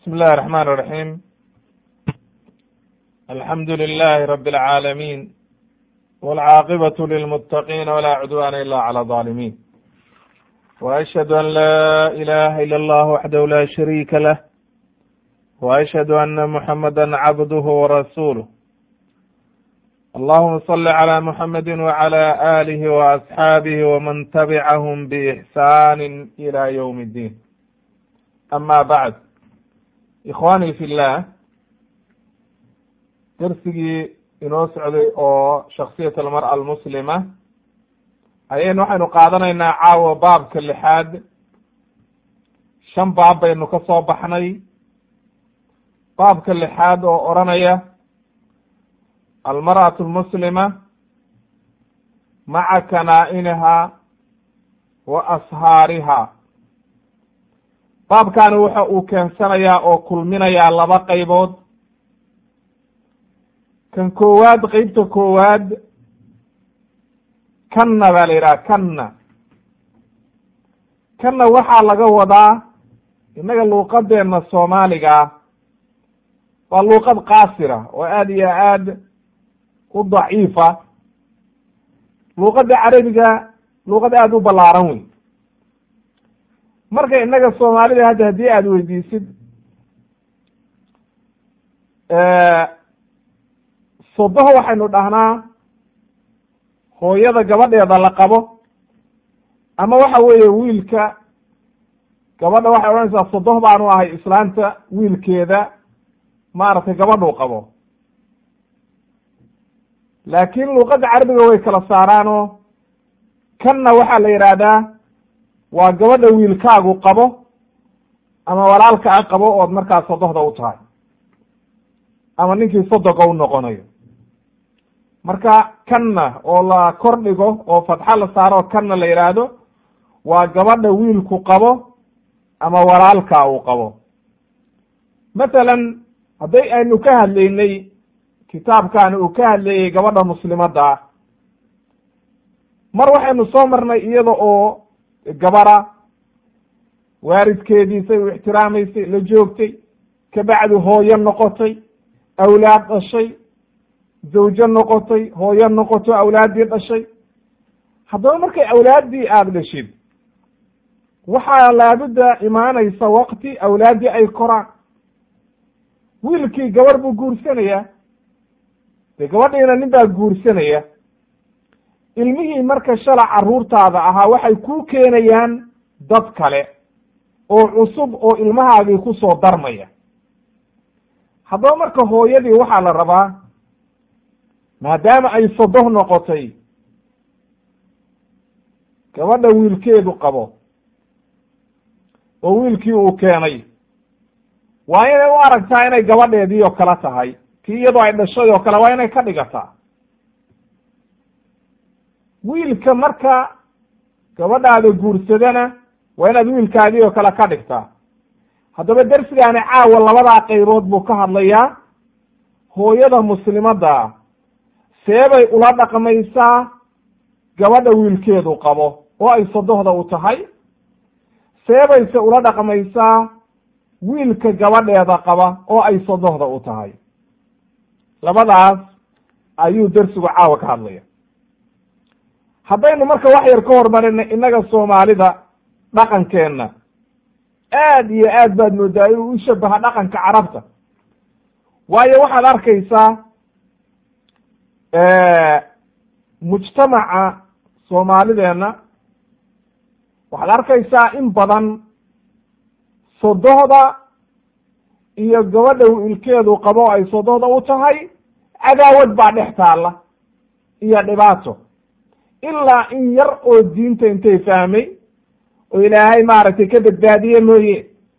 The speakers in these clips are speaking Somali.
بسم الله الرحمن الرحيم الحمد لله رب العالمين والعاقبة للمتقين ولا عدوان إلا على الظالمين وأشهد أن لا إله إلا الله وحده لا شريك له وأشهد أن محمدا عبده ورسوله اللهم صل على محمد وعلى آله وأصحابه ومن تبعهم بإحسان إلى يوم الدين أما بعد ikhwaani fi llah darsigii inoo socday oo shaksiyat almar'a almuslima ayaynu waxaynu qaadanaynaa caawa baabka lixaad shan baab baynu ka soo baxnay baabka lixaad oo odranaya almar'atu almuslima maca kanaa-iniha wa ashaariha baabkani waxa uu keensanayaa oo kulminayaa laba qaybood kan koowaad qeybta koowaad kanna baa la yidhaha kanna kanna waxaa laga wadaa innaga luuqadeena soomaaliga waa luuqad qaasira oo aad iyo aad u daciifa luuqadda carabiga luuqad aada u ballaaran wey marka innaga soomaalida hadda haddii aada weydiisid sodoho waxaynu dhahnaa hooyada gabadheeda la qabo ama waxa weeye wiilka gabadha waxay odhanaysaa sodoh baanu ahay islaanta wiilkeeda maaragtay gabadhuu qabo laakiin luuqadda carabiga way kala saaraanoo kanna waxaa la yidhaahdaa waa gabadha wiilkaagu qabo ama walaalkaa qabo ood markaa sodohda u tahay ama ninkii sodoga u noqonayo marka kanna oo la kor dhigo oo fatxo la saaro kanna la yidhaahdo waa gabadha wiilku qabo ama walaalkaa uu qabo mathalan hadday aynu ka hadlaynay kitaabkaani uu ka hadlayey gabadha muslimadda ah mar waxaynu soo marnay iyada oo gabara waaridkeediisay u ixtiraamaysay la joogtay kabacdi hooyo noqotay awlaad dhashay zawjo noqotay hooyo noqoto awlaaddii dhashay haddaba markay awlaaddii aada dhashid waxaa laabudda imaanaysa waqti awlaaddii ay koraan wiilkii gabarh buu guursanayaa dee gabadhiina nin baa guursanaya ilmihii marka shala carruurtaada ahaa waxay kuu keenayaan dad kale oo cusub oo ilmahaagii ku soo darmaya haddaba marka hooyadii waxaa la rabaa maadaama ay sodoh noqotay gabadha wiilkeedu qabo oo wiilkii uu keenay waa inay u aragtaa inay gabadheedii oo kale tahay tii iyadoo ay dhashay oo kale waa inay ka dhigataa wiilka marka gabadhaada guursadana waa inaad wiilkaadii oo kale ka dhigtaa haddaba dersigaani caawa labadaa qaybood buu ka hadlayaa hooyada muslimadda seebay ula dhaqmaysaa gabadha wiilkeedu qabo oo ay sodohda u tahay seebayse ula dhaqmaysaa wiilka gabadheeda qaba oo ay sodohda u tahay labadaas ayuu dersigu caawa ka hadlaya haddaynu marka wax yar ka hormarina innaga soomaalida dhaqankeenna aad iyo aad baad moodaa inuu u shabaha dhaqanka carabta waayo waxaad arkaysaa mujtamaca soomaalideenna waxaad arkaysaa in badan sodohda iyo gabadha wiilkeedu qabo ay sodohda u tahay cadaawad baa dhex taalla iyo dhibaato ilaa in yar oo diinta intay fahmay oo ilaahay maaragtay ka badbaadiye mooye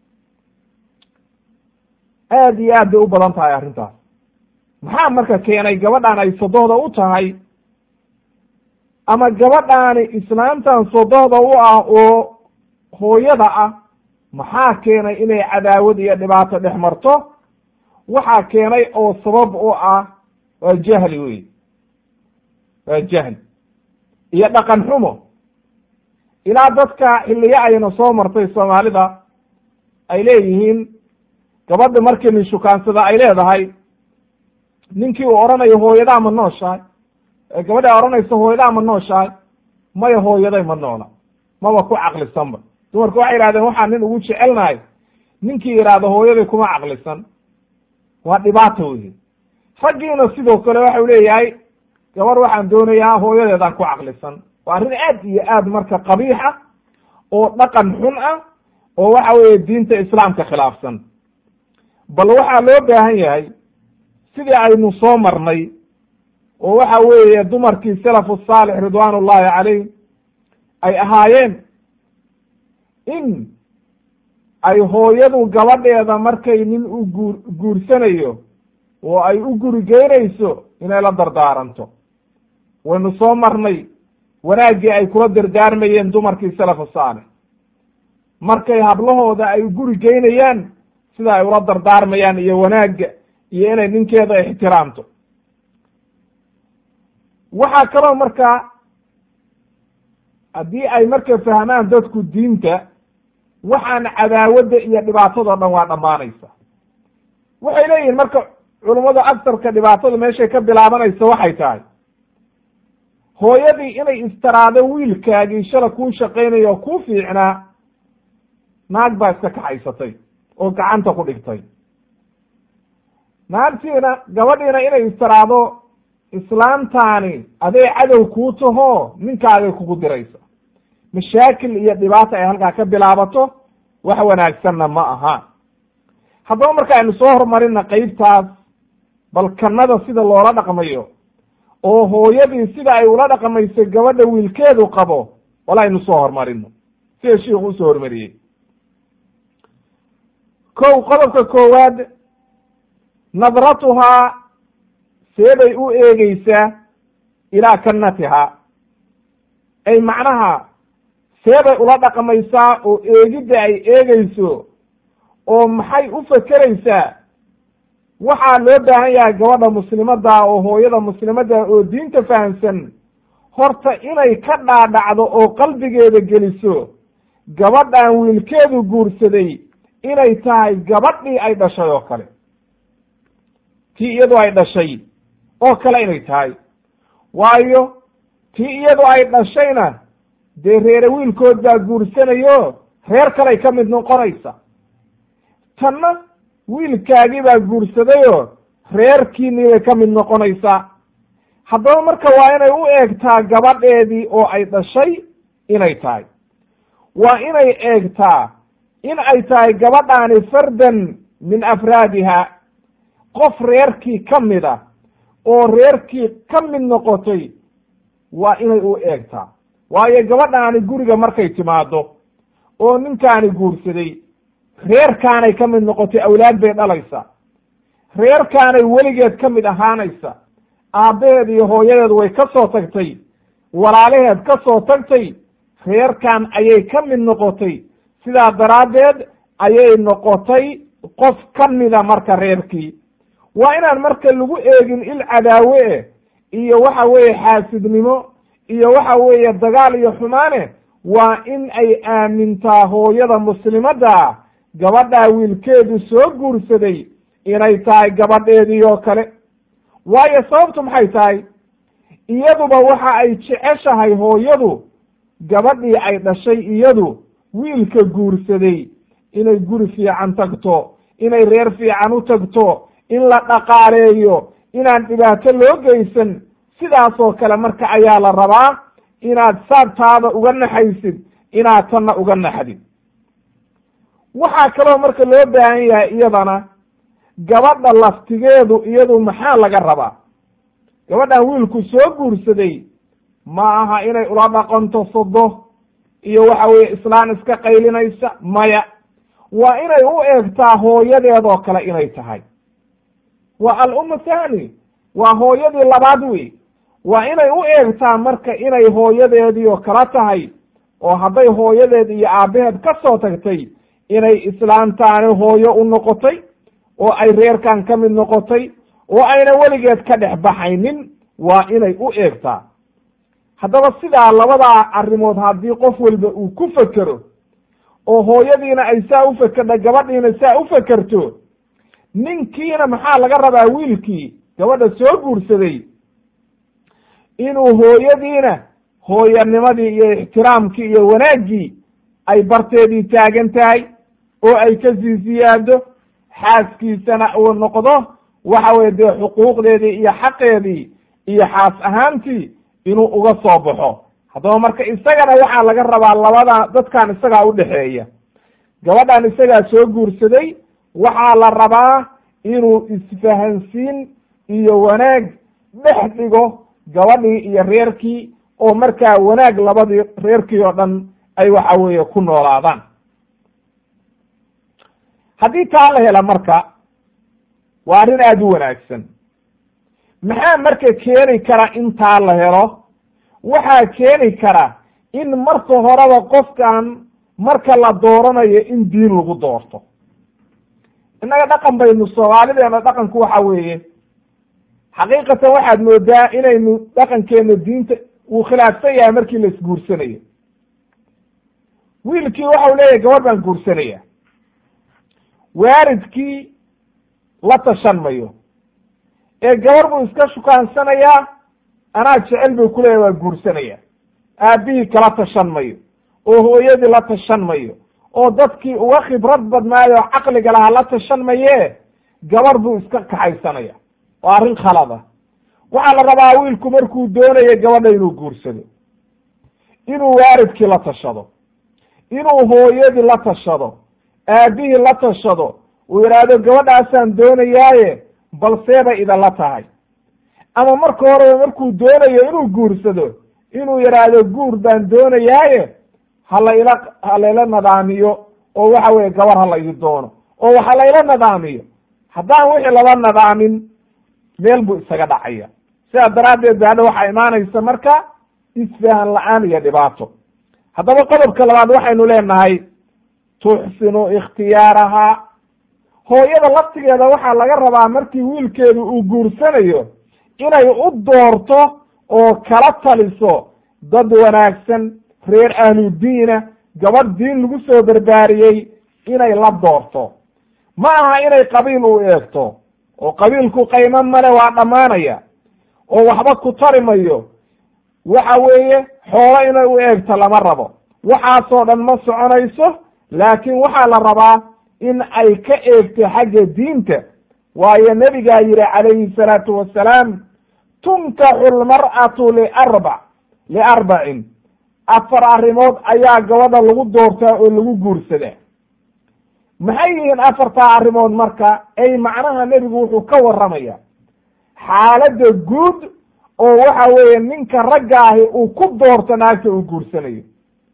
aad iyo aad bay u badan tahay arrintaas maxaa marka keenay gabadhaan ay sodohda u tahay ama gabadhaani islaamtan sodohda u ah oo hooyada ah maxaa keenay inay cadaawad iyo dhibaato dhex marto waxaa keenay oo sabab u ah waa jahli wey waa jahli iyo dhaqan xumo ilaa dadka xilliyo ayna soo martay soomaalida ay leeyihiin gabadha markii nin shukaansada ay leedahay ninkii uu odhanayo hooyadaa ma nooshahay gabadha odhanaysa hooyadaa ma nooshahay maya hooyaday ma noola maba ku caqlisanba dumarku waxay yidhahdeen waxaa nin ugu jecelnahay ninkii yidhaahdo hooyaday kuma caqlisan waa dhibaato wey raggiina sidoo kale waxau leeyahay gabar waxaan doonayaa hooyadeedaan ku caqlisan waa arrin aad iyo aad marka qabiixa oo dhaqan xun ah oo waxa weeye diinta islaamka khilaafsan bal waxaa loo baahan yahay sidii aynu soo marnay oo waxa weeye dumarkii salafu saalix ridwaan ullahi calayh ay ahaayeen in ay hooyadu gabadheeda markay nin u guur guursanayo oo ay u guri geynayso inay la dardaaranto waynu soo marnay wanaaggii ay kula dardaarmayeen dumarkii salafu saalix markay hablahooda ay guri geynayaan sida ay ula dardaarmayaan iyo wanaagga iyo inay ninkeeda ixtiraamto waxaa kaloo markaa haddii ay marka fahmaan dadku diinta waxaan cadaawadda iyo dhibaatado dhan waa dhammaanaysa waxay leeyihin marka culummadu agsarka dhibaatada meeshay ka bilaabanaysa waxay tahay hooyadii inay istaraado wiilkaagii shala kuu shaqaynayo oo kuu fiicnaa naag baa iska kaxaysatay oo gacanta ku dhigtay naagtiina gabadhiina inay istiraado islaamtaani aday cadow kuu taho ninkaagay kugu diraysa mashaakil iyo dhibaata ay halkaa ka bilaabato wax wanaagsanna ma aha haddaba marka aynu soo horumarina qeybtaas bal kannada sida loola dhaqmayo oo hooyadii sida ay ula dhaqmayso gabadha wiilkeedu qabo wal aynu soo horumarino sida shiiku usoo hormariyey kow qodobka koowaad nadratuhaa seebay u eegeysaa ilaa kannatihaa ay macnaha seebay ula dhaqmaysaa oo eegidda ay eegeyso oo maxay u fekeraysaa waxaa loo baahan yahay gabadha muslimadda oo hooyada muslimadda oo diinta fahamsan horta inay ka dhaadhacdo oo qalbigeeda geliso gabadhan wiilkeedu guursaday inay tahay gabadhii ay dhashay oo kale tii iyadu ay dhashay oo kale inay tahay waayo tii iyadu ay dhashayna dee reere wiilkood baa guursanayo reer kaley ka mid noqonaysa tanna wiilkaagii baa guursadayoo reerkiinii bay ka mid noqonaysaa haddaba marka waa inay u eegtaa gabadheedii oo ay dhashay inay tahay waa inay eegtaa in ay tahay gabadhaani fardan min afraadiha qof reerkii ka mid a oo reerkii ka mid noqotay waa inay u eegtaa waayo gabadhaani guriga markay timaado oo ninkaani guursaday reerkaanay ka mid noqotay awlaad bay dhalaysa reerkaanay weligeed ka mid ahaanaysa aabbaheed iyo hooyadeed way ka soo tagtay walaalaheed ka soo tagtay reerkan ayay ka mid noqotay sidaa daraaddeed ayay noqotay qof ka mida marka reerkii waa inaan marka lagu eegin il cadaawe eh iyo waxa weeye xaasidnimo iyo waxa weeye dagaal iyo xumaane waa in ay aamintaa hooyada muslimadda gabadhaa wiilkeedu soo guursaday inay tahay gabadheedii oo kale waayo sababtu maxay tahay iyaduba waxa ay jeceshahay hooyadu gabadhii ay dhashay iyadu wiilka guursaday inay guri fiican tagto inay reer fiican u tagto in la dhaqaaleeyo inaan dhibaato loo geysan sidaasoo kale marka ayaa la rabaa inaad saabtaada uga naxaysid inaad tanna uga naxdid waxaa kaloo marka loo baahan yahay iyadana gabadha laftigeedu iyadu maxaa laga rabaa gabadhan wiilku soo guursaday ma aha inay ula dhaqanto sodo iyo waxa weeye islaan iska qaylinaysa maya waa inay u eegtaa hooyadeedoo kale inay tahay waa al-umma thani waa hooyadii labaad wey waa inay u eegtaa marka inay hooyadeedii oo kala tahay oo hadday hooyadeed iyo aabbaheed ka soo tagtay inay islaamtaani hooyo u noqotay oo ay reerkan ka mid noqotay oo ayna weligeed ka dhex baxaynin waa inay u eegtaa haddaba sidaa labadaa arrimood haddii qof walba uu ku fekero oo hooyadiina ay saa u fekerda gabadhiina saa u fekerto ninkiina maxaa laga rabaa wiilkii gabadha soo guursaday inuu hooyadiina hooyanimadii iyo ixtiraamkii iyo wanaaggii ay barteedii taagan tahay oo ay ka sii siyaado xaaskiisana uu noqdo waxa weye dee xuquuqdeedii iyo xaqeedii iyo xaas ahaantii inuu uga soo baxo haddaba marka isagana waxaa laga rabaa labada dadkan isagaa udhexeeya gabadhan isagaa soo guursaday waxaa la rabaa inuu isfahansiin iyo wanaag dhex dhigo gabadhii iyo reerkii oo markaa wanaag labadii reerkii oo dhan ay waxa weeye ku noolaadaan haddii taa la hela marka waa arrin aada u wanaagsan maxaa marka keeni kara in taa la helo waxaa keeni kara in marka horeba qofkan marka la dooranayo in diin lagu doorto innaga dhaqan baynu soomaalideena dhaqanku waxa weeye xaqiiqatan waxaad moodaa inaynu dhaqankeena diinta uu khilaafsan yahay markii la isguursanayo wiilkii waxau leeyahay gabadh baan guursanaya waalidkii la tashan mayo ee gabar buu iska shukaansanayaa anaa jecel buu ku leeyahy waa guursanaya aabbihii kala tashan mayo oo hooyadii la tashan mayo oo dadkii uga khibrad badnaayo oo caqliga lahaa la tashan maye gabar buu iska kaxaysanaya waa arrin khalada waxaa la rabaa wiilku markuu doonayo gabadha inuu guursado inuu waalidkii la tashado inuu hooyadii la tashado aabbihii la tashado uu yidhaahdo gabadhaasaan doonayaaye balseebay idinla tahay ama marka horeba markuu doonayo inuu guursado inuu yidhaahdo guur baan doonayaaye halayla halayla nadaamiyo oo waxa weye gabar ha la ii doono oo waxa layla nadaamiyo haddaan wixii laba nadaamin meel buu isaga dhacaya sidaa daraaddeed ba hadha waxaa imaanaysa marka isfahan la-aan iyo dhibaato haddaba qodobka labaad waxaynu leenahay tuxsinu ikhtiyaarahaa hooyada laftigeeda waxaa laga rabaa markii wiilkeedu uu guursanayo inay u doorto oo kala taliso dad wanaagsan reer ahludiina gabadh diin lagu soo barbaariyey inay la doorto ma aha inay qabiil u eegto oo qabiilku qaymo male waa dhammaanaya oo waxba ku tari mayo waxa weeye xoolo inay u eegto lama rabo waxaasoo dhan ma soconayso laakiin waxaa la rabaa in ay ka eegto xagga diinta waayo nebigaa yihi calayhi salaatu wassalaam tunkaxu lmar'atu liarbac liarbacin afar arrimood ayaa gabadha lagu doortaa oo lagu guursadaa maxay yihiin afartaa arrimood marka ay macnaha nebigu wuxuu ka warramaya xaaladda guud oo waxa weeye ninka ragga ahi uu ku doorto naagta uu guursanayo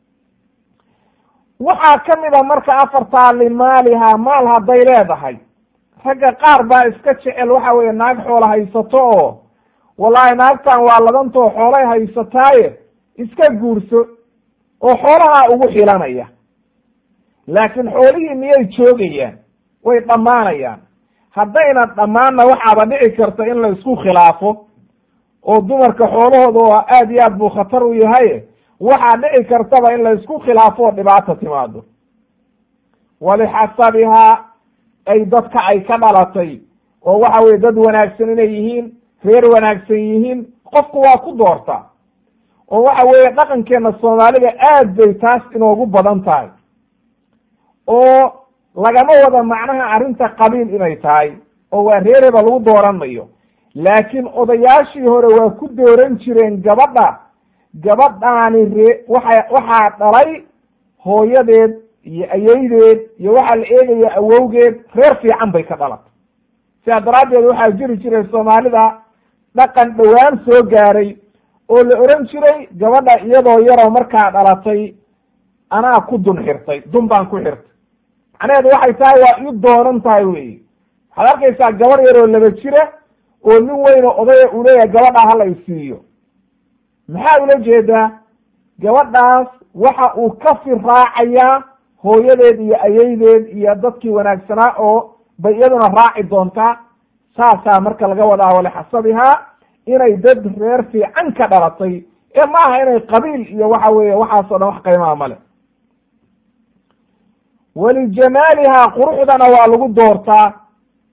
waxaa ka mid a marka afartaa limaalihaa maal hadday leedahay ragga qaar baa iska jecel waxa weeye naag xoola haysato oo wallaahi naagtan waa ladantoo xoolay haysataaye iska guurso oo xoolahaa ugu xilanaya laakiin xoolihii miyay joogayaan way dhammaanayaan haddayna dhammaanna waxaaba dhici karta in la isku khilaafo oo dumarka xoolahooda oo aad iyo aad buu khatar u yahay waxaa dhici kartaba in la isku khilaafo oo dhibaata timaado walixasabihaa ay dadka ay ka dhalatay oo waxa weye dad wanaagsan inay yihiin reer wanaagsan yihiin qofku waa ku doorta oo waxa weeye dhaqankeena soomaalida aad bay taas inoogu badan tahay oo lagama wada macnaha arrinta qabiil inay tahay oo waa reereba lagu dooran mayo laakiin odayaashii hore waa ku dooran jireen gabadha gabadhaani ree waxa waxaa dhalay hooyadeed iyo ayeydeed iyo waxaa la eegaya awowgeed reer fiican bay ka dhalatay sidaa daraaddeed waxaa jiri jiray soomaalida dhaqan dhowaan soo gaaray oo la oran jiray gabadha iyadoo yaroo markaa dhalatay anaa ku dun xirtay dun baan ku xirtay macnaheedu waxay tahay waa ii doonan tahay wey waxaad arkaysaa gabar yaroo laba jira oo nin weyno odaya uu leeyahay gabadhaa hala isiiyo maxaa ula jeedaa gabadhaas waxa uu ka firraacayaa hooyadeed iyo ayeydeed iyo dadkii wanaagsanaa oo bay iyaduna raaci doontaa saasaa marka laga wadaa walixasabihaa inay dad reer fiican ka dhalatay ee ma aha inay qabiil iyo waxa weeye waxaasoo dhan wax qiimaha male walijamaalihaa quruxdana waa lagu doortaa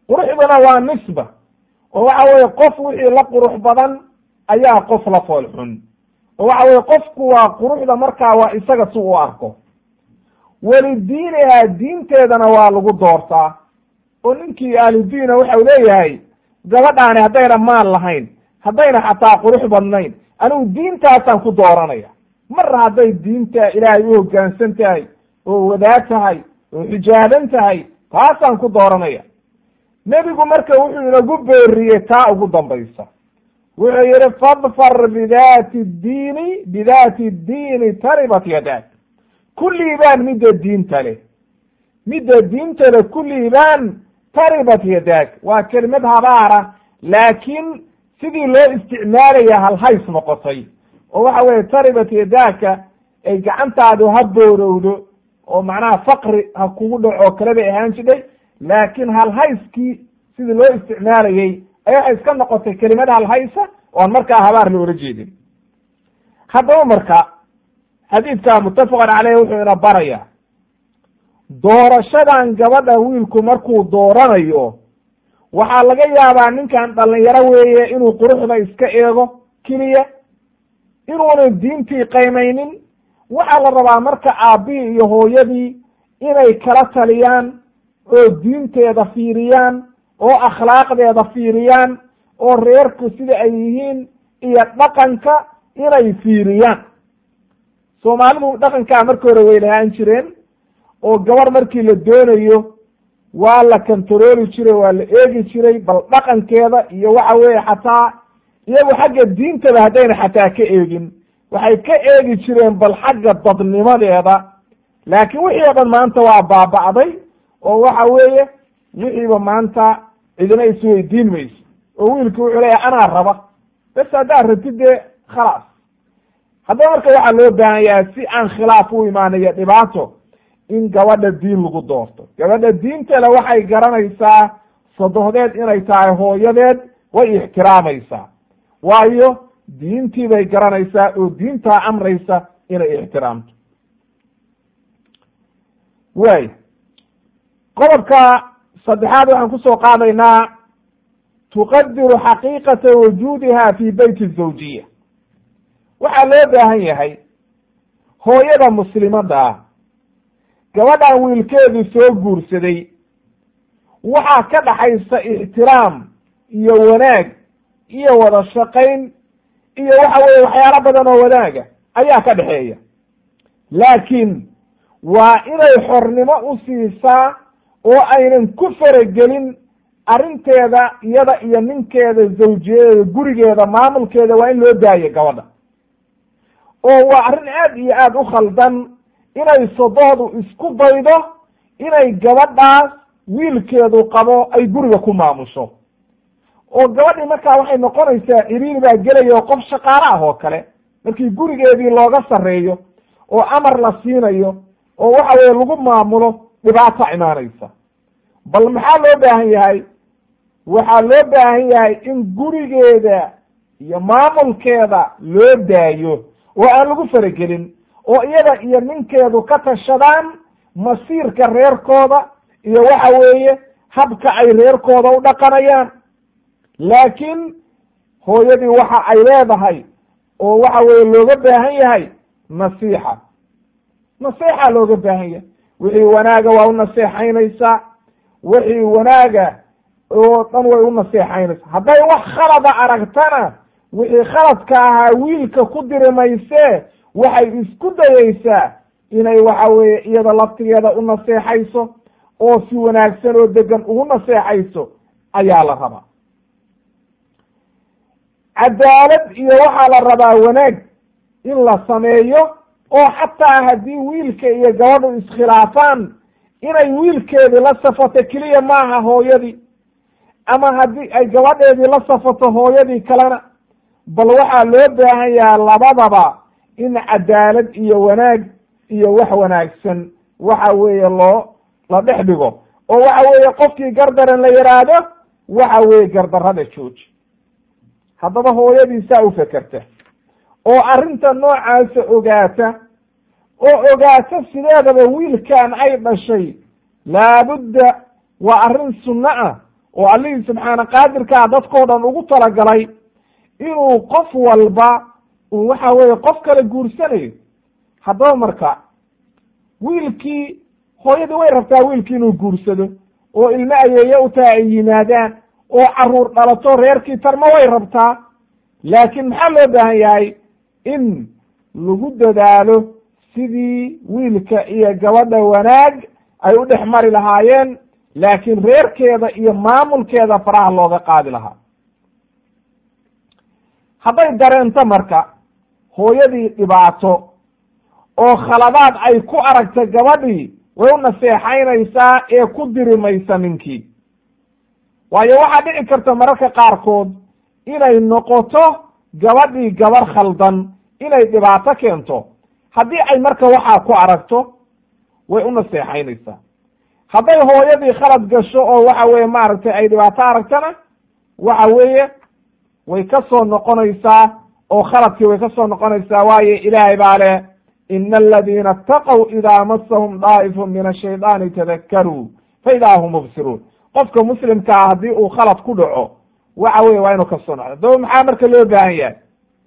quruxduna waa nisba oo waxa weeye qof wixii la qurux badan ayaa qof la fool xun oo waxa weye qofku waa quruxda markaa waa isaga si u arko welidiiniha diinteedana waa lagu doortaa oo ninkii ahludiina waxau leeyahay gabadhaani haddayna maal lahayn haddayna xataa qurux badnayn anigu diintaasaan ku dooranaya mar hadday diinta ilaahay u hoggaansan tahay oo wadaag tahay oo xijaaban tahay taasaan ku dooranaya nebigu marka wuxuu inagu beeriyey taa ugu dambaysa wuxuu yihi fadfar bidaati diini bidaati diini taribat yadaak kulliibaan midda diinta leh midda diinta leh kulliibaan taribat yadaak waa kelimad habaara laakiin sidii loo isticmaalaya halhays noqotay oo waxa weye taribat yadaaka ay gacantaadu ha boorowdo oo macnaha faqri ha kugu dhaco kale bay ahaan jidhay laakiin halhayskii sidii loo isticmaalayey ayaa waxay iska noqotay kelimad halhaysa oon markaa habaar loola jeedin haddaba marka xadiidka muttafaqan caleyh wuxuu ina baraya doorashadan gabadha wiilku markuu dooranayo waxaa laga yaabaa ninkan dhalinyaro weeye inuu quruxda iska eego keliya inuuna diintii qaymaynin waxaa la rabaa marka aabbihii iyo hooyadii inay kala taliyaan oo diinteeda fiiriyaan oo akhlaaqdeeda fiiriyaan oo reerku sida ay yihiin iyo dhaqanka inay fiiriyaan soomaalidu dhaqankaa markii hore way lahaan jireen oo gabar markii la doonayo waa la kantarooli jiray waa la eegi jiray bal dhaqankeeda iyo waxa weeye xataa iyagu xagga diintaba haddayna xataa ka eegin waxay ka eegi jireen bal xagga dadnimadeeda laakiin wixii o dhan maanta waa baaba'day oo waxa weeye wixiiba maanta cidina isweydiin mayso oo wiilki wuxuu leeyahay anaa raba bes haddaad rabtid dee khalaas haddaba marka waxaa loo baahan yahay si aan khilaaf u imaanayo dhibaato in gabadha diin lagu doorto gabadha diintale waxay garanaysaa sadohdeed inay tahay hooyadeed way ixtiraamaysaa waayo diintii bay garanaysaa oo diintaa amraysa inay ixtiraamto waay qodobka saddexaad waxaan kusoo qaadaynaa tuqadiru xaqiiqata wujuudiha fi beyti zawjiya waxaa loo baahan yahay hooyada muslimadda ah gabadhan wiilkeedu soo guursaday waxaa ka dhaxaysa ixtiraam iyo wanaag iyo wada shaqayn iyo waxa weeye waxyaalo badan oo wanaaga ayaa ka dhexeeya laakiin waa inay xornimo u siisaa oo aynan ku faragelin arrinteeda iyada iyo ninkeeda zawjiyadeeda gurigeeda maamulkeeda waa in loo daayo gabadha oo waa arrin aad iyo aad u khaldan inay sodohdu isku daydo inay gabadhaas wiilkeedu qabo ay guriga ku maamusho oo gabadhii markaa waxay noqonaysaa ciriiri baa gelaya oo qof shaqaale ah oo kale markii gurigeedii looga sarreeyo oo amar la siinayo oo waxa weye lagu maamulo dhibaato imaanaysa bal maxaa loo baahan yahay waxaa loo baahan yahay in gurigeeda iyo maamulkeeda loo daayo oo aan lagu faragelin oo iyada iyo ninkeedu ka tashadaan masiirka reerkooda iyo waxa weeye habka ay reerkooda u dhaqanayaan laakiin hooyadii waxa ay leedahay oo waxa weeye looga baahan yahay nasiixa nasiixa looga baahan yahay wixii wanaaga waa u naseexaynaysaa wixii wanaaga oo dhan way u naseexaynaysaa hadday wax khalada aragtana wixii khaladka ahaa wiilka ku diri maysee waxay isku dayaysaa inay waxa weeye iyada laftigeeda u naseexayso oo si wanaagsan oo degan ugu naseexayso ayaa la rabaa cadaalad iyo waxaa la rabaa wanaag in la sameeyo oo xataa haddii wiilka iyo gabadhu iskhilaafaan inay wiilkeedii la safato keliya maaha hooyadii ama haddii ay gabadheedii la safato hooyadii kalena bal waxaa loo baahan yaha labadaba in cadaalad iyo wanaag iyo wax wanaagsan waxa weeye loo la dhex dhigo oo waxa weeye qofkii gardaran la yidhaahdo waxa weeye gardarrada jooji haddaba hooyadiisaa u fekerta oo arrinta noocaasa ogaata oo ogaata sideedaba wiilkan ay dhashay laabudda waa arrin sunno ah oo allihii subxaana qaadirkaa dadkoo dhan ugu talagalay inuu qof walba uu waxa weeye qof kale guursanayo haddaba marka wiilkii hooyadii way rabtaa wiilkii inuu guursado oo ilmo ayeeye u taha ay yimaadaan oo caruur dhalato reerkii tarma way rabtaa laakiin maxaa loo baahan yahay in lagu dadaalo sidii wiilka iyo gabadha wanaag ay u dhex mari lahaayeen laakiin reerkeeda iyo maamulkeeda faraha looga qaadi lahaa hadday dareento marka hooyadii dhibaato oo khaladaad ay ku aragta gabadhii way u naseexaynaysaa ee ku diri maysa ninkii waayo waxaa dhici karta mararka qaarkood inay noqoto gabadhii gabar khaldan inay dhibaato keento haddii ay marka waxaa ku aragto way u naseexaynaysaa hadday hooyadii khalad gasho oo waxa weeye maaragtay ay dhibaato aragtana waxa weeye way ka soo noqonaysaa oo khaladkii way ka soo noqonaysaa waayo ilaahay baa leh ina aladiina ataqow idaa masahum daa'ifun min ashaydaani tadakkaruu fa idaa hum mubsiruun qofka muslimkaa haddii uu khalad ku dhaco waxa weye waa inuu ka soo noqdo daba maxaa marka loo baahan yahay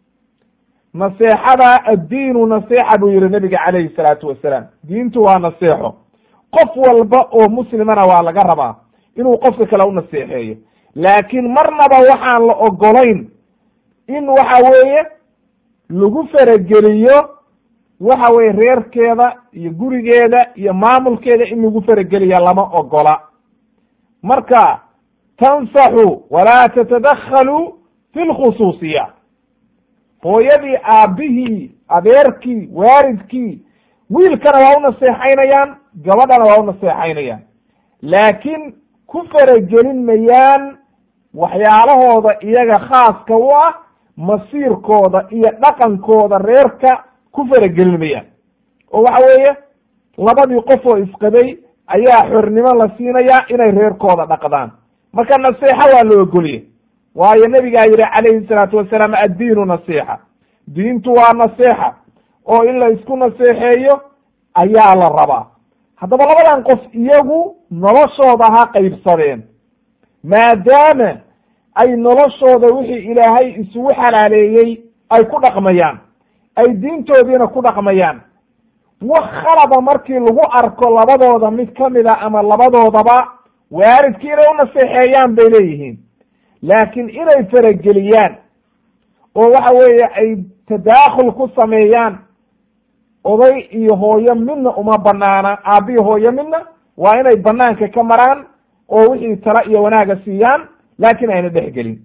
naseexada addiinu naseexa buu yihi nabiga calayhi salaatu wasalaam diintu waa naseexo qof walba oo muslimana waa laga rabaa inuu qofka kale u naseexeeyo laakiin marnaba waxaan la ogolayn in waxa weeye lagu farageliyo waxa weye reerkeeda iyo gurigeeda iyo maamulkeeda in lagu farageliya lama ogola marka tansaxu walaa tatadakhaluu fi lkhusuusiyaat hooyadii aabbihii adeerkii waalidkii wiilkana waa u naseexaynayaan gabadhana waa u naseexaynayaan laakiin ku faragelin mayaan waxyaalahooda iyaga khaaska u ah masiirkooda iyo dhaqankooda reerka ku faragelin mayaan oo waxa weeye labadii qof oo isqabay ayaa xornimo la siinayaa inay reerkooda dhaqdaan marka naseexa waa la ogoliye waayo nabigaa yihi calayhi salaatu wasalaam addiinu nasiixa diintu waa naseexa oo in la isku naseexeeyo ayaa la rabaa haddaba labadan qof iyagu noloshooda ha qaybsadeen maadaama ay noloshooda wixii ilaahay isugu xalaaleeyey ay ku dhaqmayaan ay diintoodiina ku dhaqmayaan wax khalada markii lagu arko labadooda mid kamida ama labadoodaba waalidkii inay u naseexeeyaan bay leeyihiin laakiin inay farageliyaan oo waxa weeye ay tadaakhul ku sameeyaan oday iyo hooyo midna uma banaana aabbihi hooyo midna waa inay banaanka ka maraan oo wixii tala iyo wanaaga siiyaan laakiin ayna dhexgelin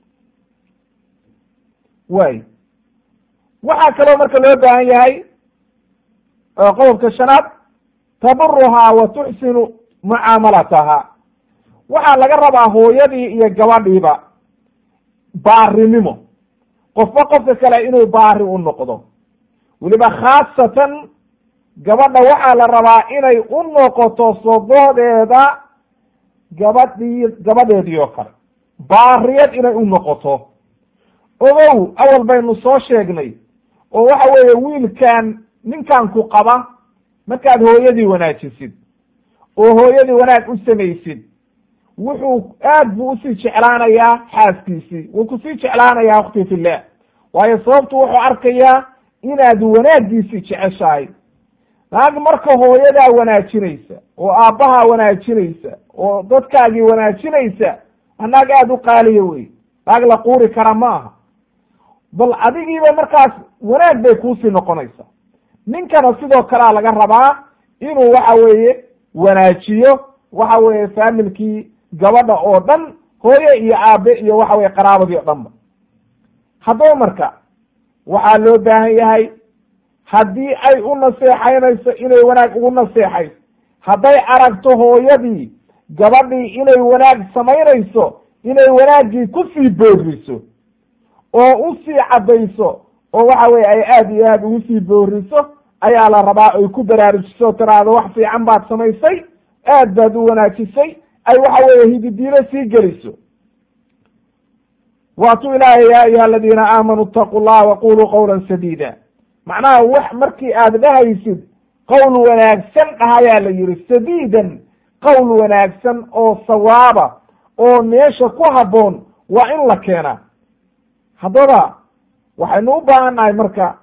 way waxaa kaloo marka loo baahan yahay qodobka shanaad taburuhaa wa tuxsinu mucaamalataha waxaa laga rabaa hooyadii iyo gabadhiiba baarinimo qofba qofka kale inuu baari u noqdo weliba khaasatan gabadha waxaa la rabaa inay u noqoto sododeeda gabadhii gabadheedii oo kale baariyad inay u noqoto ogow awal baynu soo sheegnay oo waxa weeye wiilkan ninkan ku qaba markaad hooyadii wanaajisid oo hooyadii wanaag u samaysid wuxuu aad buu usii jeclaanayaa xaaskiisii wuu kusii jeclaanayaa akhti fillah waayo sababtu wuxuu arkayaa inaad wanaagiisii jeceshahay naag marka hooyadaa wanaajinaysa oo aabbahaa wanaajinaysa oo dadkaagii wanaajinaysa naag aada u qaaliya wey naag la quuri kara ma aha bal adigiiba markaas wanaag bay kuusii noqonaysaa ninkana sidoo kalea laga rabaa inuu waxa weeye wanaajiyo waxa weeye faamilkii gabadha oo dhan hooye iyo aabe iyo waxa weye qaraabadii o dhanba haddaba marka waxaa loo baahan yahay haddii ay u naseexaynayso inay wanaag ugu naseexayso hadday aragto hooyadii gabadhii inay wanaag samaynayso inay wanaaggii kusii booriso oo usii caddayso oo waxa weye ay aada iyo aada ugu sii booriso ayaa la rabaa ay ku baraarujiso tiraahdo wax fiican baad samaysay aad baad u wanaajisay ay waxa weeye hididiilo sii geliso waatuu ilaahay ya ayuha aladiina aamanuu itaquu llaha waquluu qawla sadiida macnaha wax markii aad dhahaysid qowl wanaagsan dhahayaa la yihi sadiidan qowl wanaagsan oo sawaaba oo meesha ku habboon waa in la keenaa haddaba waxaynu u baahannahay marka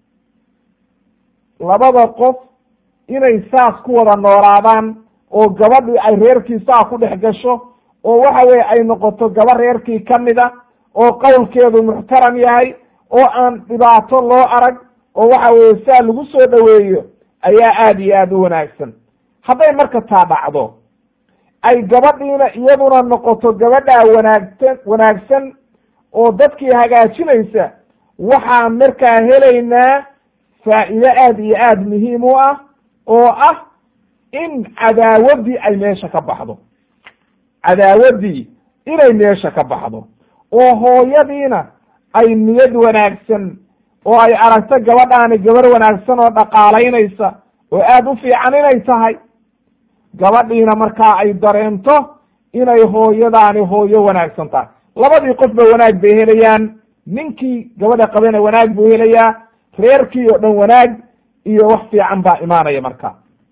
labada qof inay saas ku wada noolaadaan oo gabadhii ay reerkii saa ku dhex gasho oo waxa weye ay noqoto gaba reerkii ka mida oo qowlkeedu muxtaram yahay oo aan dhibaato loo arag oo waxa weye saa lagu soo dhoweeyo ayaa aada iyo aada u wanaagsan hadday marka taa dhacdo ay gabadhiina iyaduna noqoto gabadhaa wanaagsan wanaagsan oo dadkii hagaajinaysa waxaan markaa helaynaa faa'iide aada iyo aada muhiim u ah oo ah in cadaawaddii ay meesha ka baxdo cadaawaddii inay meesha ka baxdo oo hooyadiina ay niyad wanaagsan oo ay aragto gabadhaani gabar wanaagsan oo dhaqaalaynaysa oo aada u fiican inay tahay gabadhiina markaa ay dareento inay hooyadaani hooyo wanaagsan tahay labadii qofba wanaag bay helayaan ninkii gabadha qabana wanaag buu helayaa reerkii oo dhan wanaag iyo wax fiican baa imaanaya marka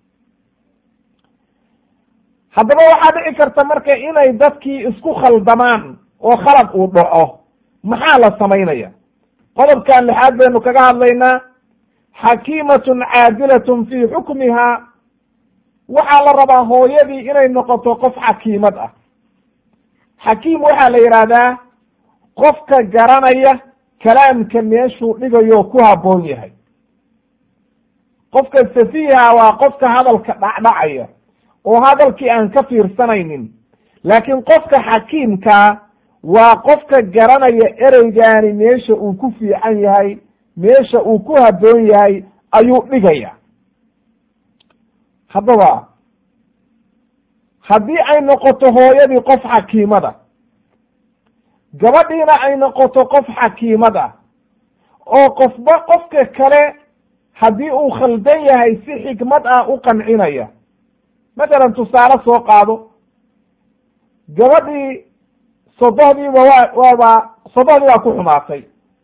haddaba waxaa dhici karta marka inay dadkii isku khaldamaan oo khalad uu dhaco maxaa la samaynaya qodobkan lixaad baynu kaga hadlaynaa xakiimatun caadilatun fii xukmihaa waxaa la rabaa hooyadii inay noqoto qof xakiimad ah xakiim waxaa la yidhaahdaa qofka garanaya kalaamka meeshuu dhigayo ku habboon yahay qofka safiiha waa qofka hadalka dhacdhacaya oo hadalkii aan ka fiirsanaynin laakiin qofka xakiimkaa waa qofka garanaya ereygaani meesha uu ku fiican yahay meesha uu ku habboon yahay ayuu dhigaya haddaba haddii ay noqoto hooyadii qof xakiimada gabadhiina ay noqoto qof xakiimad ah oo qofba qofka kale haddii uu khaldan yahay si xikmad ah u qancinaya mathalan tusaale soo qaado gabadhii sodohdiiba waa waaba sodohdii baa ku xumaatay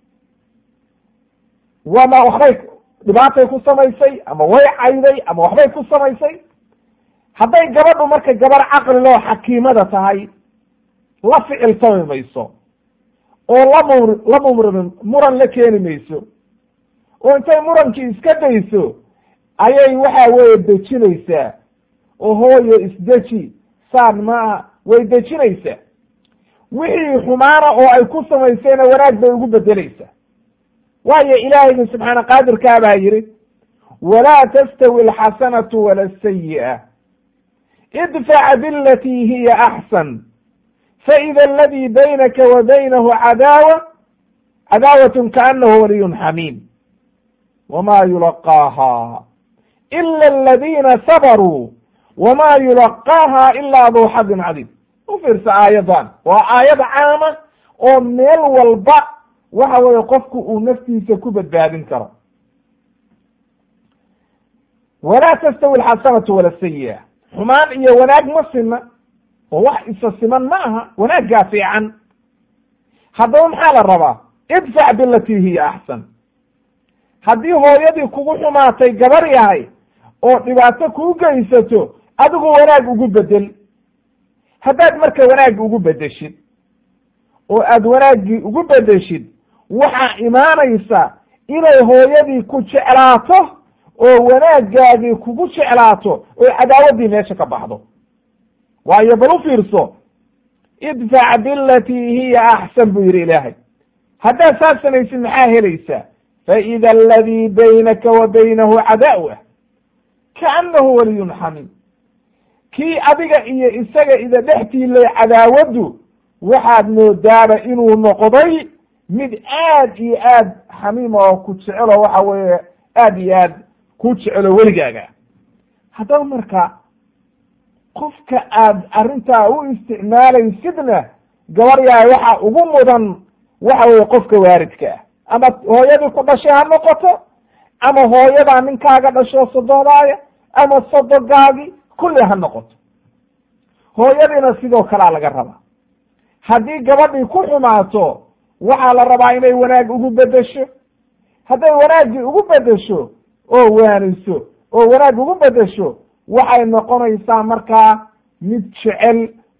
waama waxbay dhibaatay ku samaysay ama way cayday ama waxbay ku samaysay hadday gabadhu marka gabar caqliloo xakiimada tahay la ficiltami mayso oo lamur la mumr muran la keeni mayso oo intay murankii iska dayso ayay waxa weeye dejinaysaa oo hooyo isdeji saan maaha way dejinaysaa wixii xumaana oo ay ku samaysayna wanaag bay ugu bedelaysaa waayo ilaahayga subxaana qaadirkaa baa yidhi walaa tastawi alxasanatu wala asayi'a idfac bilatii hiya axsan faida aladii baynaka wa baynahu cadaawa cadaawatun kaanahu waliyun xamiim wama yulaqaaha ila aladina sabaruu wama yulaqaaha ila duu xadin cadiim u fiirsa aayadan waa aayad caama oo meel walba waxa weeye qofku uu naftiisa ku badbaadin karo walaa tastawi alxasanatu wala sayi'a xumaan iyo wanaag ma sina oo wax isa siman ma aha wanaaggaa fiican haddaba maxaa la rabaa idfac bilatii hiya axsan haddii hooyadii kugu xumaatay gabar yahay oo dhibaato kuu geysato adigu wanaag ugu bedel haddaad marka wanaag ugu bedeshid oo aad wanaaggii ugu bedeshid waxaa imaanaysa inay hooyadii ku jeclaato oo wanaaggaagii kugu jeclaato oo cadaawaddii meesha ka baxdo waayo bal u fiirso idfac bilatii hiya axsan buu yidhi ilaahay haddaad saas samaysid maxaa helaysaa faida aladii baynaka wa baynahu cadaawa kaanahu waliyun xamiim kii adiga iyo isaga ida dhextiilay cadaawaddu waxaad moodaaba inuu noqday mid aad iyo aad xamiima oo ku jecelo waxa weeye aad iyo aad ku jecelo weligaaga haddaba marka qofka aad arrintaa u isticmaalaysidna gabar yahay waxa ugu mudan waxa weeye qofka waaridka ah ama hooyadii ku dhashay ha noqoto ama hooyadaa ninkaaga dhasho sododaaya ama sodogaagi kulli ha noqoto hooyadiina sidoo kalea laga rabaa haddii gabadhii ku xumaato waxaa la rabaa inay wanaag ugu bedesho hadday wanaaggii ugu bedesho oo waaniso oo wanaag ugu bedesho waxay noqonaysaa markaa mid jecel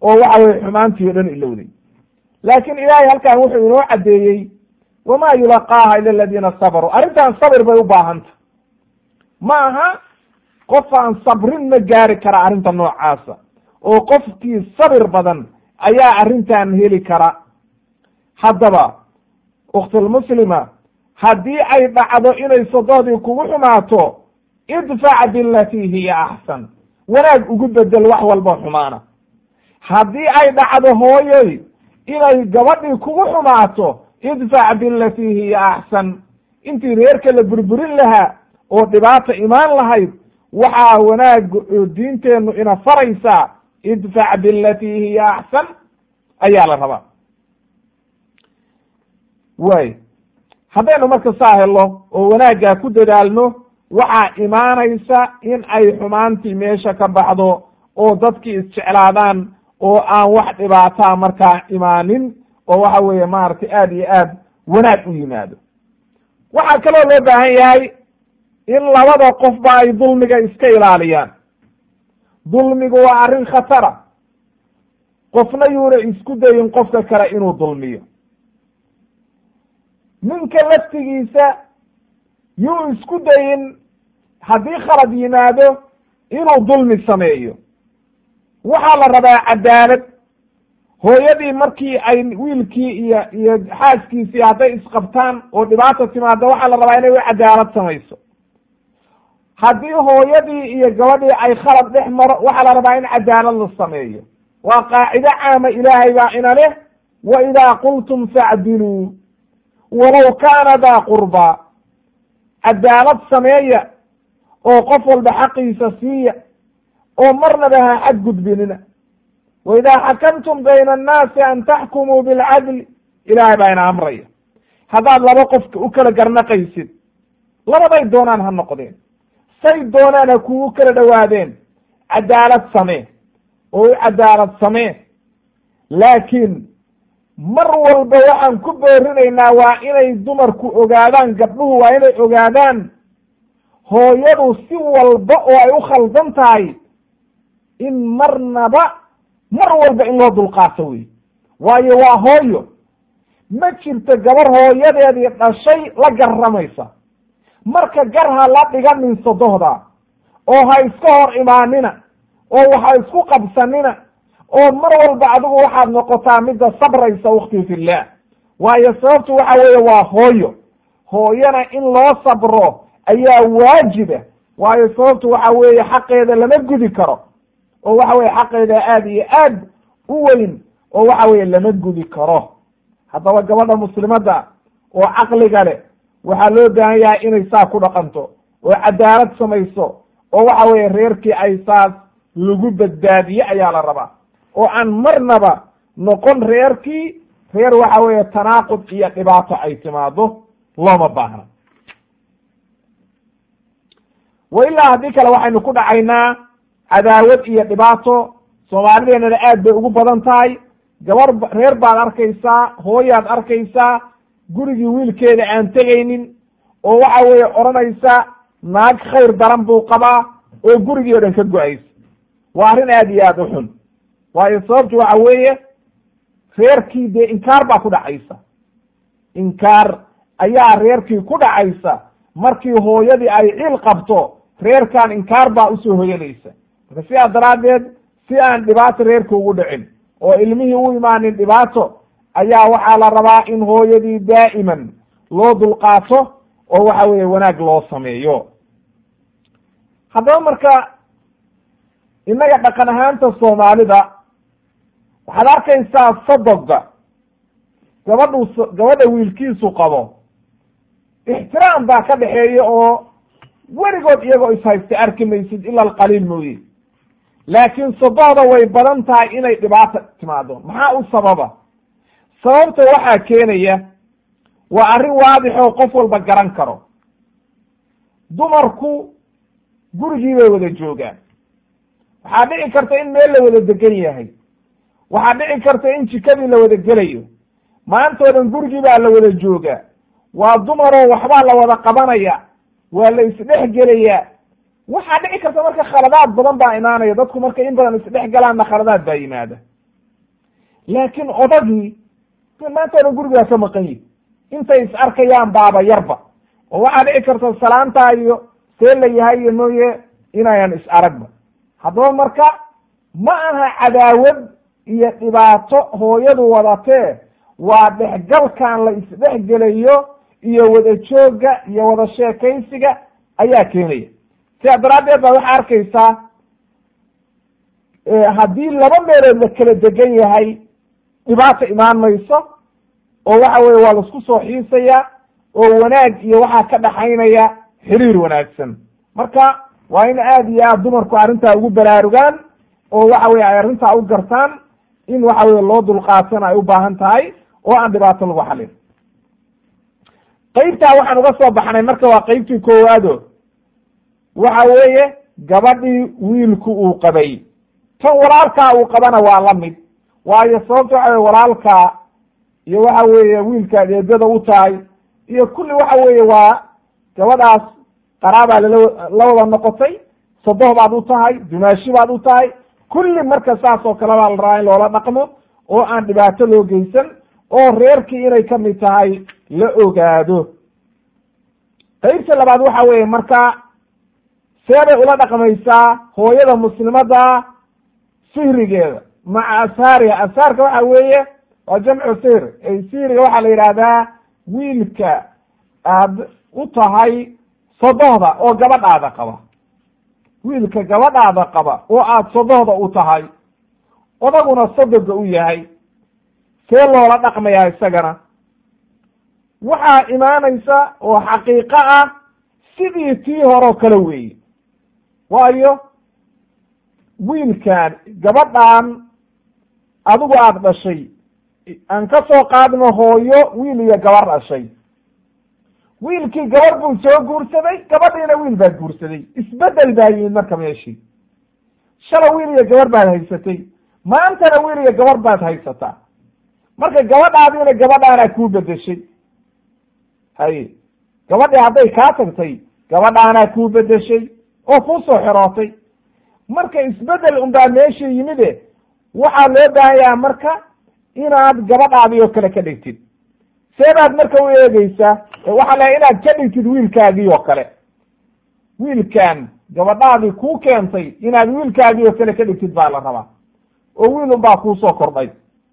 oo waxa weye xumaantii o dhan ilowday laakiin ilaahay halkan wuxuu inoo caddeeyey wamaa yulaqaaha ila aladiina sabaruu arrintan sabir bay u baahanta ma aha qof aan sabrin ma gaari kara arrinta noocaasa oo qofkii sabir badan ayaa arrintan heli kara haddaba ukhtilmuslima haddii ay dhacdo inay sodohdii kugu xumaato idfac bilatii hiya axsan wanaag ugu bedel wax walba xumaana haddii ay dhacdo hooyoy inay gabadhii kugu xumaato idfac bilatii hiya axsan intii reerka la burburin lahaa oo dhibaata imaan lahayd waxaa wanaag oo diinteennu ina faraysaa idfac bilatii hiya axsan ayaa la rabaa way haddaynu marka saa helno oo wanaaggaa ku dadaalno waxaa imaanaysa in ay xumaantii meesha ka baxdo oo dadkii isjeclaadaan oo aan wax dhibaataa markaa imaanin oo waxa weeye maaragtay aada iyo aad wanaag u yimaado waxaa kaloo loo baahan yahay in labada qofba ay dulmiga iska ilaaliyaan dulmigu waa arrin khatara qofna yuuna isku dayin qofka kale inuu dulmiyo ninka laftigiisa yuu isku dayin haddii khalad yimaado inuu dulmi sameeyo waxaa la rabaa cadaalad hooyadii markii ay wiilkii iyo iyo xaaskiisii hadday isqabtaan oo dhibaata timaado waxaa la rabaa inay u cadaalad samayso haddii hooyadii iyo gabadhii ay khalad dhex maro waxaa la rabaa in cadaalad la sameeyo waa qaacido caama ilaahay baa ina leh wa idaa qultum facdiluu walow kaana daa qurbaa cadaalad sameeya oo qof walba xaqiisa siiya oo marnaba ha xadgudbinina wa idaa xakamtum bayna annaasi an taxkumuu bilcadli ilaahay baa ina amraya haddaad laba qofka u kala garnaqaysid labaday doonaan ha noqdeen say doonaan ha kugu kala dhowaadeen cadaalad samee oo u cadaalad samee laakiin mar walba waxaan ku boorinaynaa waa inay dumarku ogaadaan gabdhuhu waa inay ogaadaan hooyadu si walba oo ay u khaldan tahay in marnaba mar walba in loo dulqaato wey waayo waa hooyo ma jirto gabar hooyadeedii dhashay la garramaysa marka gar ha la dhiganin sodohda oo ha iska hor imaanina oo waxa isku qabsanina oo mar walba adigu waxaad noqotaa midda sabraysa wakti fillaah waayo sababtu waxa weeye waa hooyo hooyana in loo sabro ayaa waajiba waayo sababtu waxa weeye xaqeeda lama gudi karo oo waxa weye xaqeeda aada iyo aad u weyn oo waxa weeye lama gudi karo haddaba gabadha muslimadda oo caqliga leh waxaa loo baahan yahay inay saa ku dhaqanto oo cadaalad samayso oo waxa weeye reerkii ay saas lagu badbaadiye ayaa la rabaa oo aan marnaba noqon reerkii reer waxa weeye tanaaqud iyo dhibaato ay timaado looma baahna wa ilaa haddii kale waxaynu ku dhacaynaa cadaawad iyo dhibaato soomaalideenana aad bay ugu badan tahay gabar reer baad arkaysaa hooyaad arkaysaa gurigii wiilkeeda aan tegaynin oo waxa weeye odhanaysa naag khayr daran buu qabaa oo gurigii o dhan ka go-aysa waa arrin aad iyo aad u xun waayo sababtu waxa weeye reerkii dee inkaar baa ku dhacaysa inkaar ayaa reerkii ku dhacaysa markii hooyadii ay cil qabto reerkan inkaar baa usoo hoyanaysa marka sidaa daraaddeed si aan dhibaato reerka ugu dhicin oo ilmihii u imaanin dhibaato ayaa waxaa la rabaa in hooyadii daa'iman loo dulqaato oo waxa weeye wanaag loo sameeyo haddaba marka innaga dhaqan ahaanta soomaalida waxaad arkaysaa sodoga gabadhu gabadha wiilkiisu qabo ixtiraam baa ka dhexeeya oo weligood iyagoo ishaysta arki maysid ila alqaliil mooye laakiin sodohda way badan tahay inay dhibaata timaado maxaa u sababa sababta waxaa keenaya waa arrin waadixoo qof walba garan karo dumarku gurigii bay wada joogaan waxaa dhici karta in meel la wada degan yahay waxaa dhici karta in jikadii la wada gelayo maantoo dhan gurigii baa la wada joogaa waa dumaroo waxbaa la wada qabanaya waa la isdhex gelayaa waxaa dhici karta marka khaladaad badan baa imaanaya dadku markay in badan isdhex galaanna khaladaad baa yimaada laakiin odagii maantana gurigaa ka maqan yihi intay is arkayaan baaba yarba oo waxaa dhici karta salaantaa iyo see la yahay iyo mooye inayan is aragba haddaba marka ma aha cadaawad iyo dhibaato hooyadu wadatee waa dhexgalkan la isdhexgelayo iyo wada joogga iyo wada sheekaysiga ayaa keenaya sidaa daraaddeed baa waxaa arkaysaa haddii laba meelood la kala degan yahay dhibaato imaan mayso oo waxa weye waa laisku soo xiisaya oo wanaag iyo waxaa ka dhaxaynaya xiriir wanaagsan marka waa in aad iyo aad dumarku arrintaa ugu baraarugaan oo waxa weye ay arrintaa u gartaan in waxa weye loo dulqaatana ay u baahan tahay oo aan dhibaato lagu xalin qeybtaa waxaan uga soo baxnay marka waa qeybtii koowaado waxa weeye gabadhii wiilku uu qabay tan walaalkaa uu qabana waa la mid waayo sababta waxa weye walaalkaa iyo waxa weeye wiilka adeedada u tahay iyo kulli waxa weeye waa gabadhaas qaraabaa lala la wada noqotay sadoh baad u tahay dumaashi baad u tahay kulli marka saas oo kale baa la rabaa in loola dhaqmo oo aan dhibaato loo geysan oo reerkii inay ka mid tahay la ogaado qeybta labaad waxa weeye marka seebay ula dhaqmaysaa hooyada muslimada sihrigeeda maca ashaariha ashaarka waxa weeye waa jamcu sihr sihriga waxaa la yidhaahdaa wiilka aad u tahay sodohda oo gabadhaada qaba wiilka gabadhaada qaba oo aada sodohda u tahay odaguna sodoga u yahay see loola dhaqmayaa isagana waxaa imaanaysa oo xaqiiqo ah sidii tii horeo kale weeye waayo wiilkan gabadhan adigu aada dhashay aan ka soo qaadno hooyo wiil iyo gabar dhashay wiilkii gabar buu soo guursaday gabadhiina wiil baa guursaday isbedel baa yimid marka meeshii shala wiil iyo gabar baad haysatay maantana wiil iyo gabar baad haysataa marka gabadhaadiina gabadhaanaa kuu bedeshay haye gabadhii hadday kaa tagtay gabadhaanaa kuu bedeshay oo kuu soo xirootay marka isbedel unbaa meeshii yimide waxaa loo baahanyaha marka inaad gabadhaadii oo kale ka dhigtid seebaad marka u eegeysaa waxaa la inaad ka dhigtid wiilkaagii oo kale wiilkan gabadhaadii kuu keentay inaad wiilkaagii oo kale ka dhigtid baa la rabaa oo wiil unbaa kuusoo kordhay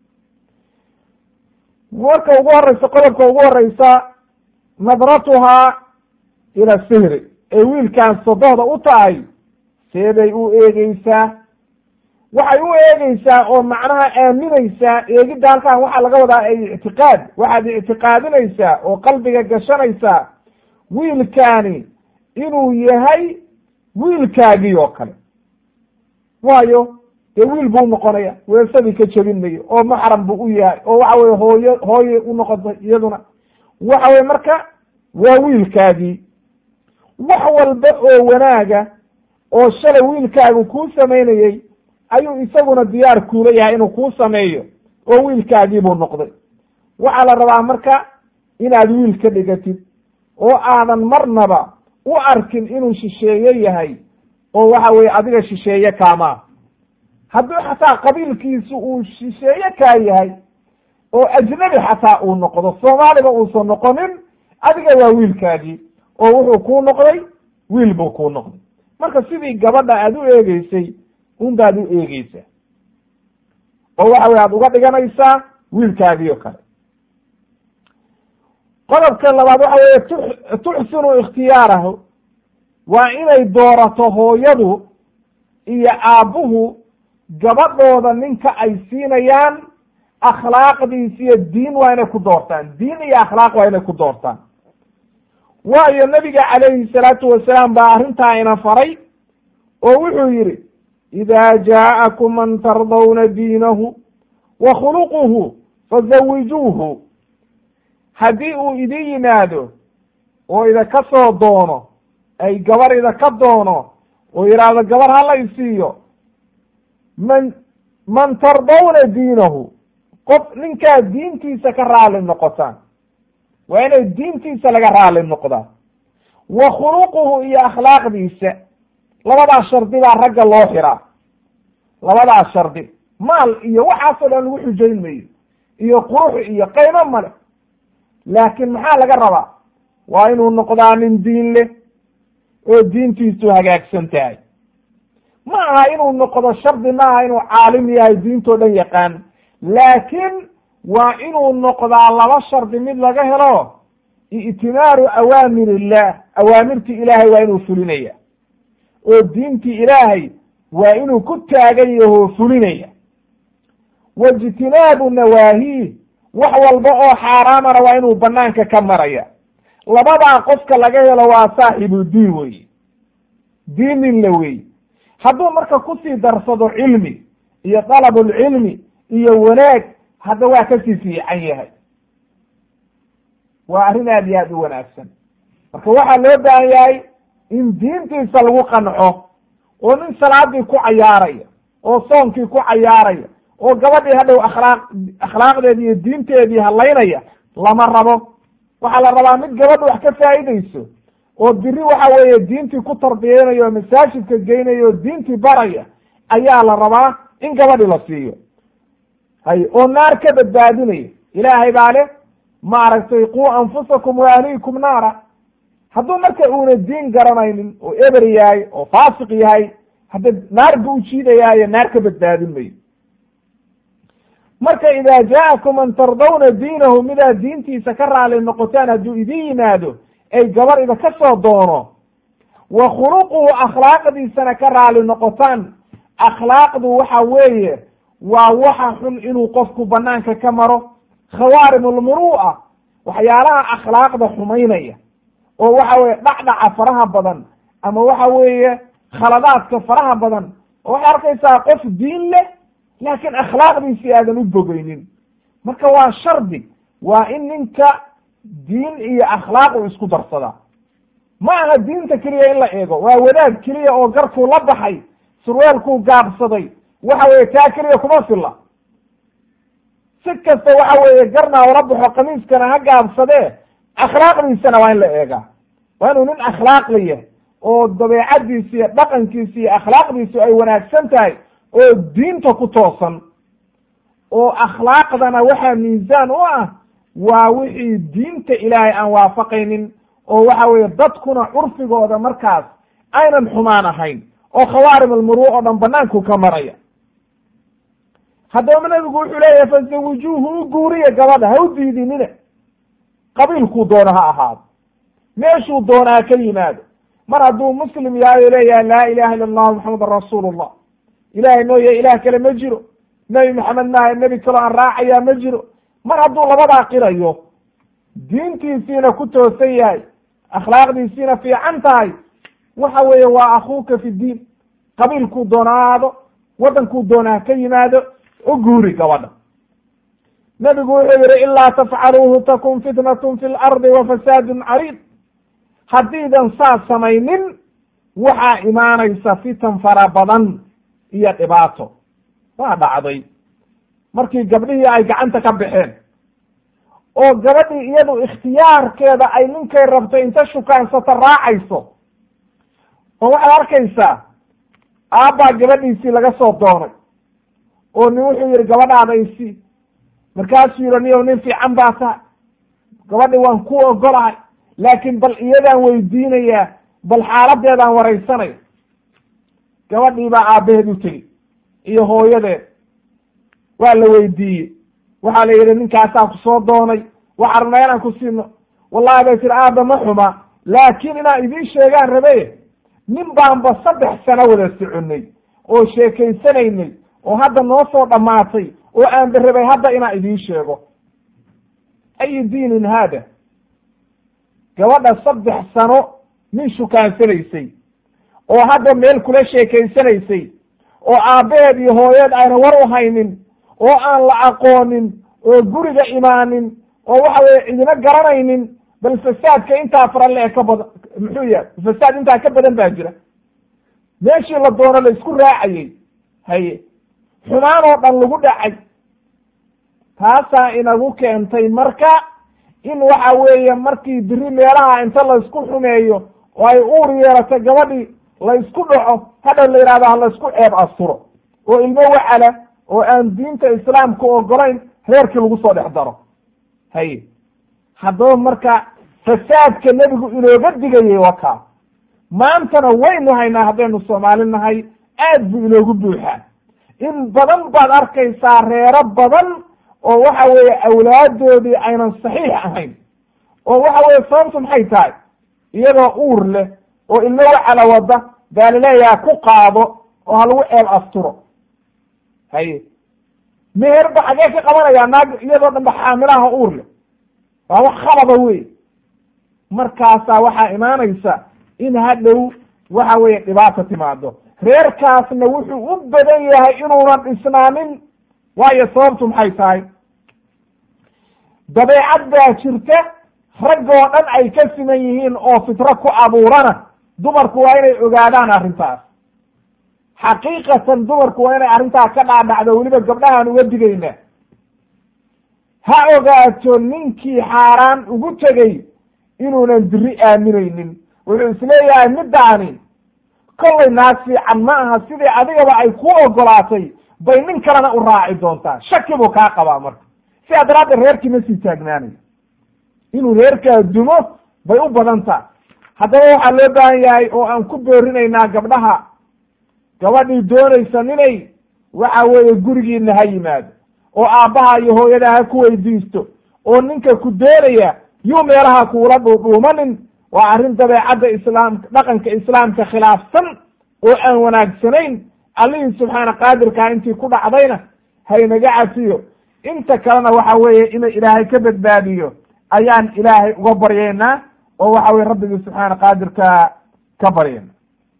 marka ugu horeysa qodobka ugu horeysa nadratuhaa ila sihri ee wiilkan sodohda u tahay seebay u eegeysaa waxay u eegeysaa oo macnaha aaminaysaa eegidda halkan waxaa laga wadaa ay ictiqaad waxaad ictiqaadinaysaa oo qalbiga gashanaysaa wiilkaani inuu yahay wiilkaagii oo kale waayo dee wiil buu noqonaya weesadii ka jebin mayo oo maxram buu u yahay oo waxa weye hooyo hooye u noqotay iyaduna waxa weye marka waa wiilkaagii wax walba oo wanaaga oo shalay wiilkaagu kuu samaynayey ayuu isaguna diyaar kuula yahay inuu kuu sameeyo oo wiilkaagii buu noqday waxaa la rabaa marka inaad wiil ka dhigatid oo aadan marnaba u arkin inuu shisheeye yahay oo waxa weye adiga shisheeye kaamaa hadduu xataa qabiilkiisu uu shisheeye kaa yahay oo ajnabi xataa uu noqdo soomaaliba uusan noqonin adiga waa wiilkaagii oo wuxuu kuu noqday wiil buu kuu noqday marka sidii gabadha aad u eegeysay unbaad u eegeysaa oo waxa weye aad uga dhiganaysaa wiilkaagii oo kale qodobka labaad waxa weye tu tuxsinu ikhtiyaarahu waa inay doorato hooyadu iyo aabbuhu gabadhooda ninka ay siinayaan akhlaaqdiis iyo diin waa inay ku doortaan diin iyo akhlaaq waa inay ku doortaan waayo nabiga calayhi salaatu wasalaam baa arrintaa ina faray oo wuxuu yidhi ida jaa'akum man tardawna diinahu wa khuluquhu fazawijuuhu haddii uu idin yimaado oo idaka soo doono ay gabar idaka doono oo yidhaahdo gabar hala isiiyo man man tardawna diinahu qof ninkaa diintiisa ka raali noqotaan waa inay diintiisa laga raali noqdaa wa khuluquhu iyo akhlaaqdiisa labadaas shardi baa ragga loo xiraa labadaas shardi maal iyo waxaasoo dhan lagu xujayn mayo iyo qurux iyo qaymo male laakiin maxaa laga rabaa waa inuu noqdaa nin diin leh oo diintiisu hagaagsan tahay ma aha inuu noqdo shardi ma aha inuu caalim yahay diintoo dhan yaqaan laakiin waa inuu noqdaa laba shardi mid laga helo i'timaaru awaamir illah awaamirtii ilaahay waa inuu fulinaya oo diintii ilaahay waa inuu ku taagan yahoo fulinaya waijtinaabu nawaahiih wax walba oo xaaraamana waa inuu banaanka ka maraya labadaa qofka laga helo waa saaxibu diin weeye diinin la weeye hadduu marka kusii darsado cilmi iyo dalabulcilmi iyo wanaag hadda waa kasii fiican yahay waa arrin aad iyo aad u wanaagsan marka waxaa loo baahan yahay in diintiisa lagu qanco oo nin salaadii ku cayaaraya oo soonkii ku cayaaraya oo gabadhii hadhow akhlaaq akhlaaqdeedi iyo diinteedii halaynaya lama rabo waxaa la rabaa mid gabadha wax ka faa'idayso oo biri waxa weeye diintii ku tarbiyeynayo oo masaajidka geynaya oo diintii baraya ayaa la rabaa in gabadhi la siiyo hay oo naar ka badbaadinaya ilaahay baa leh maaragtay quu anfusakum wa ahliikum naara hadduu marka uuna diin garanaynin oo eber yahay oo faasiq yahay hadda naar bu u jiidayaayo naar ka badbaadin mayo marka idaa jaakum man tardawna diinahu midaad diintiisa ka raali noqotaan hadduu idin yimaado ay gabar ida ka soo doono wa khuluquhu akhlaaqdiisana ka raali noqotaan akhlaaqdu waxa weeye waa waxa xun inuu qofku banaanka ka maro khawaarim almuru'a waxyaalaha akhlaaqda xumaynaya oo waxa weeye dhacdhaca faraha badan ama waxa weeye khaladaadka faraha badan oo waxay arkaysaa qof diin leh laakiin akhlaaqdiisii aadan u bogeynin marka waa shardi waa in ninka diin iyo akhlaaq uu isku darsadaa ma aha diinta keliya in la eego waa wadaad keliya oo garkuu la baxay surweelkuu gaabsaday waxa weeye taa keliya kuma filla si kasta waxa weeye garna ula baxo kamiiskana ha gaabsadee akhlaaqdiisana waa in la eegaa waa inuu nin akhlaaqla yahay oo dabeecadiisi iyo dhaqankiisi iyo akhlaaqdiisu ay wanaagsan tahay oo diinta ku toosan oo akhlaaqdana waxaa miisaan u ah waa wixii diinta ilaahay aan waafaqaynin oo waxa weeye dadkuna curfigooda markaas aynan xumaan ahayn oo khawaarim almuruu oo dhan banaanku ka maraya haddaba nabigu wuxuu leeyahay fazawijuuhu u guuriya gabadha ha u diidinina qabiilkuu doono ha ahaado meeshuu doonaa ka yimaado mar hadduu muslim yahay oo leeyahay laa ilaha illa allahu maxamedan rasuulullah ilahay mooye ilaah kale ma jiro nebi maxamed maaha nebi kaloo aan raacayaa ma jiro mar hadduu labadaa qirayo diintiisiina ku toosan yahay akhlaaqdiisiina fiican tahay waxa weeye waa akhuuka fi diin qabiilkuu doona ha aado waddankuu doona ha ka yimaado u guuri gabadha nebigu wuxuu yihi ilaa tafcaluuhu takun fitnatun fi lardi wa fasaadun cariid haddiidan saas samaynin waxaa imaanaysa fitan fara badan iyo dhibaato waa dhacday markii gabdhihii ay gacanta ka baxeen oo gabadhii iyadu ikhtiyaarkeeda ay ninkay rabto inta shukaansata raacayso oo waxaad arkaysaa aabbaa gabadhiisii laga soo doonay oo nin wuxuu yihi gabadhaada isi markaasuu yihi niyow nin fiican baa tahay gabadhi waan ku ogolahay laakiin bal iyadaan weydiinayaa bal xaaladeedaan waraysanaya gabadhii baa aabbaheed u tegi iyo hooyadeed waa la weydiiyey waxaa la yidhi ninkaasaa ku soo doonay waxaa rabnaa inaan ku siino wallahi bay tiri aabba ma xuma laakiin inaan idiin sheegaan rabe nin baanba saddex sano wada soconay oo sheekaysanaynay oo hadda noo soo dhammaatay oo aanba rabay hadda inaan idiin sheego ayi diinin haada gabadha saddex sano nin shukaansanaysay oo hadda meel kula sheekaysanaysay oo aabbaheed iyo hooyeed ayna war u haynin oo aan la aqoonin oo guriga imaanin oo waxa weye cidina garanaynin bal fasaadka intaa fara le ka badan muxuu yahay fasaad intaa ka badan baa jira meeshii la doono la isku raacayey haye xumaan oo dhan lagu dhacay taasaa inagu keentay marka in waxa weeye markii biri meelaha inta laysku xumeeyo oo ay uur yeelato gabadhii la ysku dhaco hadhow la yidhahdo ha la isku ceeb asturo oo ilmo wacala oo aan diinta islaamka ogolayn reerkii lagu soo dhex daro haye haddaba marka fasaadka nebigu inooga digayay wakaa maantana waynu haynaa haddaynu soomaali nahay aad buu inoogu buuxaa in badan baad arkaysaa reero badan oo waxa weeye awlaadoodii aynan saxiix ahayn oo waxa weye sababtu maxay tahay iyadoo uur leh oo ilmo wacala wada baa laleeyaha ku qaado oo ha lagu eel asturo haye meherba xagee ka qabanayaa naag iyadoo dhanba xaamilaha uur leh waa wax khalada wey markaasaa waxaa imaanaysa in hadhow waxa weeye dhibaata timaado reerkaasna wuxuu u badan yahay inuunan dhisnaanin waayo sababtu maxay tahay dabeecad baa jirta raggoo dhan ay ka siman yihiin oo fitro ku abuurana dumarku waa inay ogaadaan arrintaas xaqiiqatan dumarku waa inay arrintaas ka dhaadhacdo weliba gabdhahaan uga digayna ha ogaato ninkii xaaraan ugu tegey inuunan biri aaminaynin wuxuu isleeyahay middaani kollay naag fiican ma aha sidii adigaba ay ku ogolaatay bay nin kalena u raaci doontaa shaki buu kaa qabaa marka sidaa daraaddeed reerkii ma sii taagnaanayo inuu reerkaa dumo bay u badan tahay haddaba waxaa loo baahan yahay oo aan ku boorinaynaa gabdhaha gabadhii doonaysa ninay waxa weeye gurigiina ha yimaado oo aabbaha iyo hooyada ha ku weydiisto oo ninka ku doonaya yuu meelaha kuula dhuudhuumanin waa arrin dabeecadda islaamka dhaqanka islaamka khilaafsan oo aan wanaagsanayn allihii subxaana qaadirkaa intii ku dhacdayna haynaga cafiyo inta kalena waxa weeye inuu ilaahay ka badbaadiyo ayaan ilaahay uga baryaynaa oo waxa weye rabbigii subxaana qaadirka ka baryayna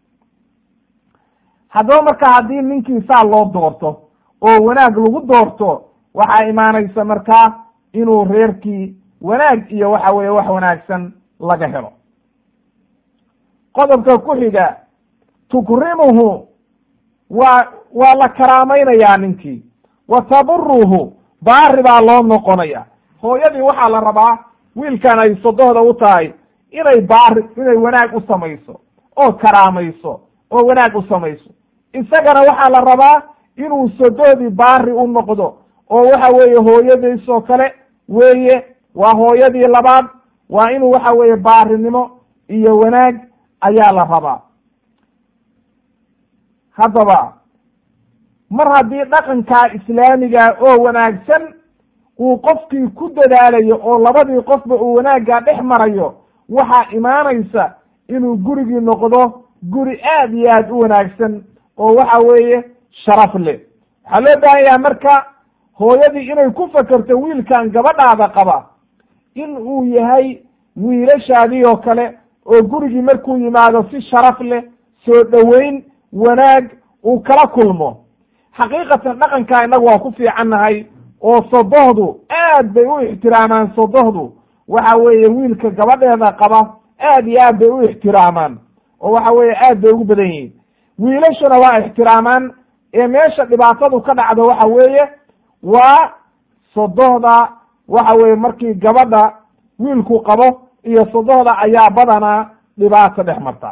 haddaba marka haddii ninkii saa loo doorto oo wanaag lagu doorto waxaa imaanaysa markaa inuu reerkii wanaag iyo waxa weeye wax wanaagsan laga helo qodobka ku xiga tukrimuhu waa waa la karaamaynayaa ninkii wa taburuhu baari baa loo noqonaya hooyadii waxaa la rabaa wiilkan ay sodohda u tahay inay baari inay wanaag u samayso oo karaamayso oo wanaag u samayso isagana waxaa la rabaa inuu sodohdii baari u noqdo oo waxa weeye hooyadiisoo kale weeye waa hooyadii labaad waa inuu waxa weeye baarinimo iyo wanaag ayaa la rabaa haddaba mar haddii dhaqankaa islaamiga oo wanaagsan uu qofkii ku dadaalayo oo labadii qofba uu wanaaggaa dhex marayo waxaa imaanaysa inuu gurigii noqdo guri aad iyo aad u wanaagsan oo waxa weeye sharaf leh waxaa loo baahan yahay marka hooyadii inay ku fakerto wiilkan gabadhaada qaba in uu yahay wiilashaadii oo kale oo gurigii markuu yimaado si sharaf leh soo dhoweyn wanaag uu kala kulmo xaqiiqatan dhaqankaa innagu waa ku fiicannahay oo sodohdu aad bay u ixtiraamaan sodohdu waxa weeye wiilka gabadheeda qaba aad iyo aad bay u ixtiraamaan oo waxa weeye aad bay ugu badan yihiin wiilashuna waa ixtiraamaan ee meesha dhibaatadu ka dhacdo waxa weeye waa sodohda waxa weeye markii gabadha wiilku qabo iyo sodohda ayaa badanaa dhibaato dhex marta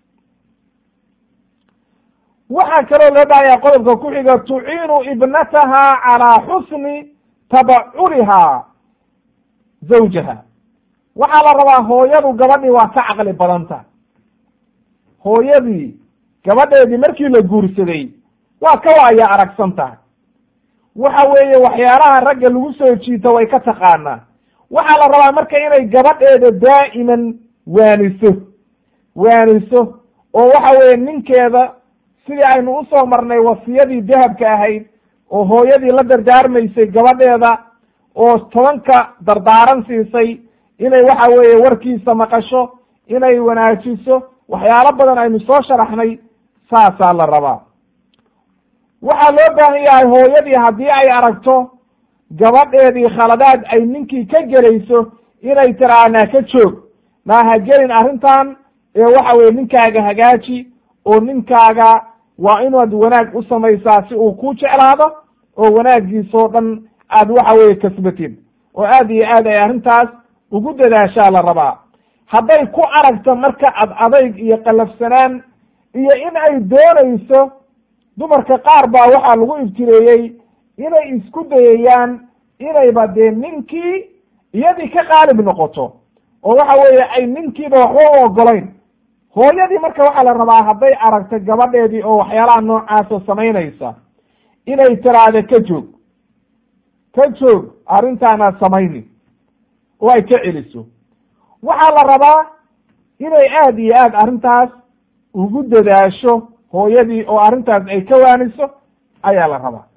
waxaa kaloo loo baahaya qodobka ku xiga tuciinu ibnataha calaa xusni tabacuriha zawjaha waxaa la rabaa hooyadu gabadhii waa ka caqli badan tahay hooyadii gabadheedii markii la guursaday waa ka waaya aragsan tahay waxa weeye waxyaalaha ragga lagu soo jiito way ka taqaanaa waxaa la rabaa marka inay gabadheeda daa'iman waaniso waaniso oo waxa weeye ninkeeda sidii aynu usoo marnay wasiyadii dahabka ahayd oo hooyadii la dardaarmaysay gabadheeda oo tobanka dardaaran siisay inay waxa weeye warkiisa maqasho inay wanaajiso waxyaalo badan aynu soo sharaxnay saasaa la rabaa waxaa loo baahan yahay hooyadii haddii ay aragto gabadheedii khaladaad ay ninkii ka gelayso inay tiraa naa ka joog naa ha gelin arrintan ee waxa weye ninkaaga hagaaji oo ninkaaga waa inaad wanaag u samaysaa si uu ku jeclaado oo wanaaggiisoo dhan aad waxa weeye kasbatid oo aad iyo aad ay arrintaas ugu dadaashaa la rabaa hadday ku aragto marka ad adayg iyo qallafsanaan iyo in ay doonayso dumarka qaar baa waxaa lagu ibtireeyey inay isku dayayaan inayba dee ninkii iyadii ka qaalib noqoto oo waxa weeye ay ninkiiba waxba u ogolayn hooyadii marka waxaa la rabaa hadday aragto gabadheedii oo waxyaalaha noocaasa samaynaysa inay tiraahdo ka joog ka joog arrintaanaad samayni oo ay ka celiso waxaa la rabaa inay aada iyo aad arrintaas ugu dadaasho hooyadii oo arrintaas ay ka waaniso ayaa la rabaa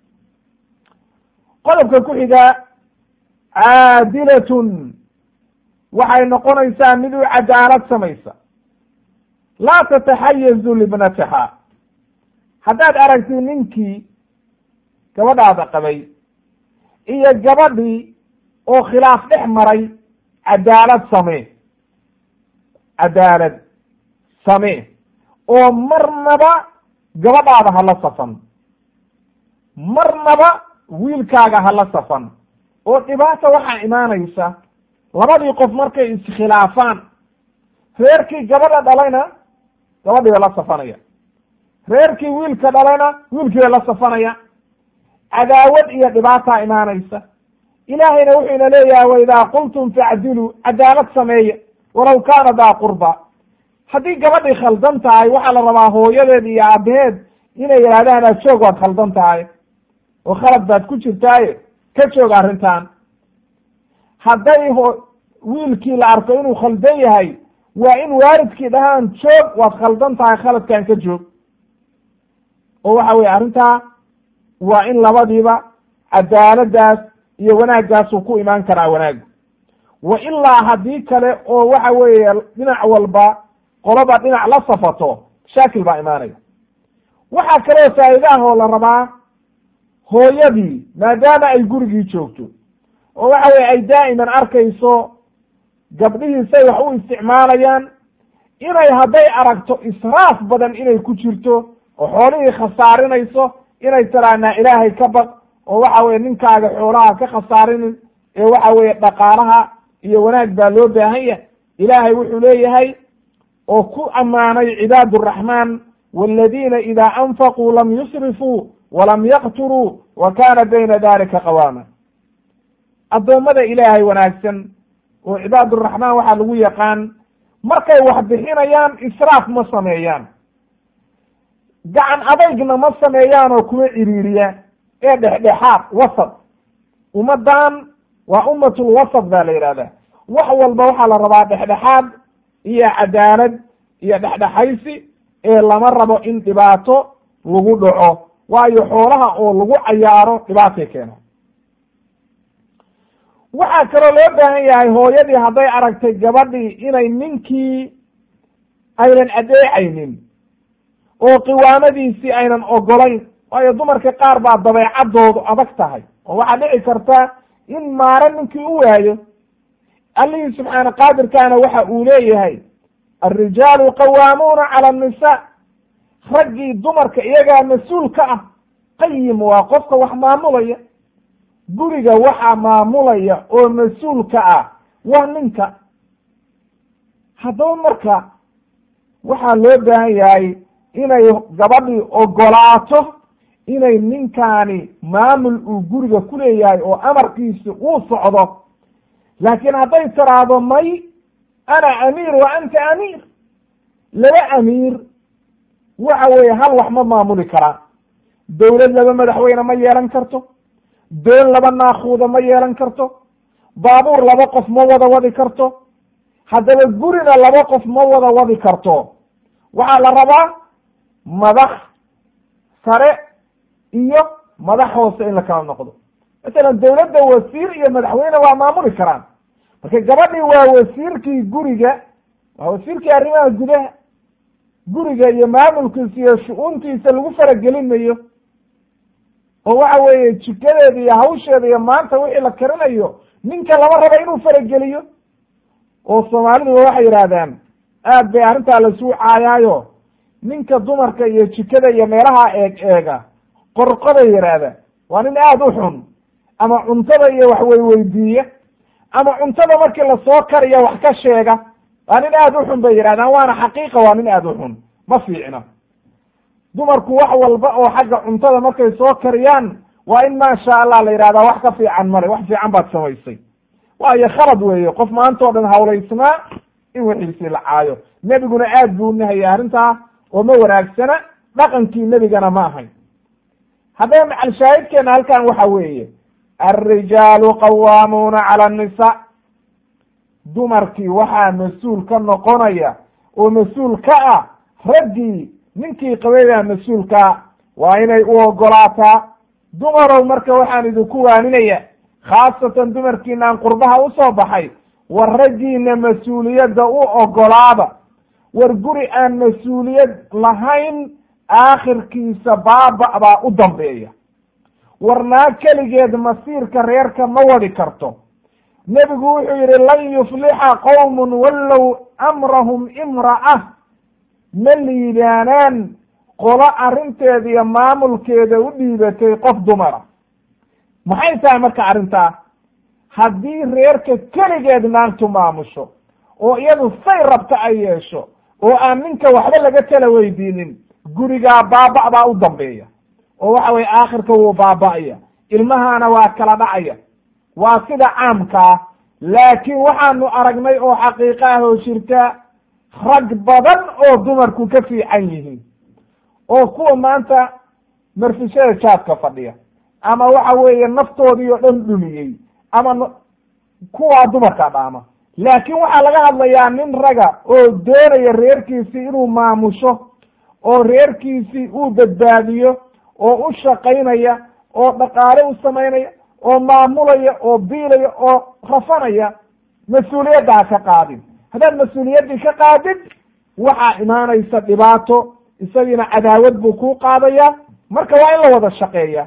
qodobka ku xiga caadilatun waxay noqonaysaa mid u cadaalad samaysa laa tataxayazu libnataha haddaad aragtid ninkii gabadhaada qabay iyo gabadhii oo khilaaf dhex maray cadaalad samee cadaalad samee oo marnaba gabadhaada hala safan marnaba wiilkaaga hala safan oo dhibaata waxaa imaanaysa labadii qof markay iskhilaafaan reerkii gabadha dhalayna gabadhii ba la safanaya reerkii wiilka dhalayna wiilkii ba la safanaya cadaawad iyo dhibaataa imaanaysa ilaahayna wuxuu ina leeyahay waidaa qultum facdiluu cadaalad sameeya walaw kaana daa qurba haddii gabadhii khaldan tahay waxaa la rabaa hooyadeed iyo aabaheed inay yidhahdaan aad joog waad khaldan tahay oo khalad baad ku jirtaaye ka joog arrintan hadday ho wiilkii la arko inuu khaldan yahay waa in waalidkii dhahaan joog waad khaldan tahay khaladkan ka joog oo waxa weye arrintaa waa in labadiiba cadaaladaas iyo wanaaggaasuu ku imaan karaa wanaagu wa ilaa haddii kale oo waxa weeye dhinac walba qoloba dhinac la safato shaakil baa imaanaya waxaa kaloo faa'iidaah oo la rabaa hooyadii maadaama ay gurigii joogto oo waxa weye ay daa'iman arkayso gabdhihii say wax u isticmaalayaan inay hadday aragto israaf badan inay ku jirto oo xoolihii khasaarinayso inay tiraanaa ilaahay ka baq oo waxa weye ninkaaga xoolaha ka khasaarinin ee waxa weeye dhaqaalaha iyo wanaag baa loo baahan yahay ilaahay wuxuu leeyahay oo ku ammaanay cibaad araxmaan waladiina idaa anfaquu lam yusrifuu walam yaqturuu wa kaana bayna dalika qawaama addoommada ilaahay wanaagsan oo cibaaduraxmaan waxaa lagu yaqaan markay wax bixinayaan israaf ma sameeyaan gacan adaygna ma sameeyaan oo kuma ciriiriya ee dhexdhexaad wasad ummadan waa ummatul wasad baa la yidhahdaa wax walba waxaa la rabaa dhexdhexaad iyo cadaalad iyo dhexdhexaysi ee lama rabo in dhibaato lagu dhaco waayo xoolaha oo lagu cayaaro dhibaatay keena waxaa kaloo loo baahan yahay hooyadii hadday aragtay gabadhii inay ninkii aynan adeecaynin oo qiwaamadiisii aynan ogolayn waayo dumarka qaar baa dabeecadoodu adag tahay oo waxaa dhici karta in maare ninkii u waayo allihii subxaana qaadirkaana waxa uu leeyahay alrijaalu qawaamuuna cala annisaa raggii dumarka iyagaa mas-uul ka ah qayim waa qofka wax maamulaya guriga waxaa maamulaya oo mas-uulka ah waa ninka haddaba marka waxaa loo baahan yahay inay gabadhii ogolaato inay ninkaani maamul uu guriga ku leeyahay oo amarkiisi uu socdo laakiin hadday tiraahdo may ana amiir wa anta amiir laba amiir waxa weeye hal wax ma maamuli karaa dowlad laba madaxweyne ma yeelan karto doon laba naakuuda ma yeelan karto baabuur laba qof ma wada wadi karto haddaba gurina laba qof ma wada wadi karto waxaa la rabaa madax sare iyo madax hoose in la kala noqdo masalan dowladda wasiir iyo madaxweyne waa maamuli karaan marka gabadhii waa wasiirkii guriga waa wasiirkii arrimaha gudaha guriga iyo maamulkiisa iyo shu-uuntiisa lagu faragelinayo oo waxa weeye jikadeeda iyo hawsheeda iyo maanta wixii la karinayo ninka lama raba inuu farageliyo oo soomaaliduba waxay yidhaahdaan aad bay arrintaa laisuu caayaayo ninka dumarka iyo jikada iyo meelaha eeg eega qorqoday yidhaahda waa nin aada u xun ama cuntada iyo wax weyweydiiya ama cuntada markii lasoo kariya wax ka sheega waa nin aada u xun bay yidhahdaan waana xaqiiqa waa nin aada u xun ma fiicna dumarku wax walba oo xagga cuntada markay soo kariyaan waa in maasha allah la yidhahdaa wax ka fiican male wax fiican baad samaysay waayo khalad weeye qof maanta o dhan hawlaysnaa in wixiisii la caayo nebiguna aad buu unahayay arrintaa oo ma wanaagsana dhaqankii nebigana ma ahayn haddaba macalshaahidkeena halkan waxa weeye alrijaalu qawaamuuna cala annisa dumarkii waxaa mas-uul ka noqonaya oo mas-uul ka ah raggii ninkii qabay baa mas-uulkaa waa inay u ogolaataa dumarow marka waxaan idinku waaninaya khaasatan dumarkiinaan qurbaha usoo baxay war raggiina mas-uuliyadda u ogolaada war guri aan mas-uuliyad lahayn aakhirkiisa baaba baa u dambeeya war naag keligeed masiirka reerka ma wadi karto nebigu wuxuu yidhi lan yuflixa qowmun wallow amrahum imra'a ma liibaanaan qolo arrinteeda iyo maamulkeeda u dhiibatay qof dumara maxay tahay marka arrintaa haddii reerka keligeed naagtu maamusho oo iyadu say rabta ay yeesho oo aan ninka waxba laga tala weydiinin gurigaa baaba' baa u dambeeya oo waxa weye aakhirka wuu baaba'aya ilmahaana waa kala dhacaya waa sida caamkaa laakiin waxaanu aragnay oo xaqiiqo ah oo jirta rag badan oo dumarku ka fiican yihiin oo kuwa maanta marfishada jaadka fadhiya ama waxa weeye naftoodii oo dhan dhumiyey ama kuwaa dumarka dhaama laakiin waxaa laga hadlayaa nin raga oo doonaya reerkiisii inuu maamusho oo reerkiisii uu badbaadiyo oo u shaqaynaya oo dhaqaale u samaynaya oo maamulaya oo biilaya oo rafanaya mas-uuliyadda ha ka qaadin haddaad mas-uuliyaddii ka qaadid waxaa imaanaysa dhibaato isagiina cadaawad buu kuu qaadaya marka waa in la wada shaqeeya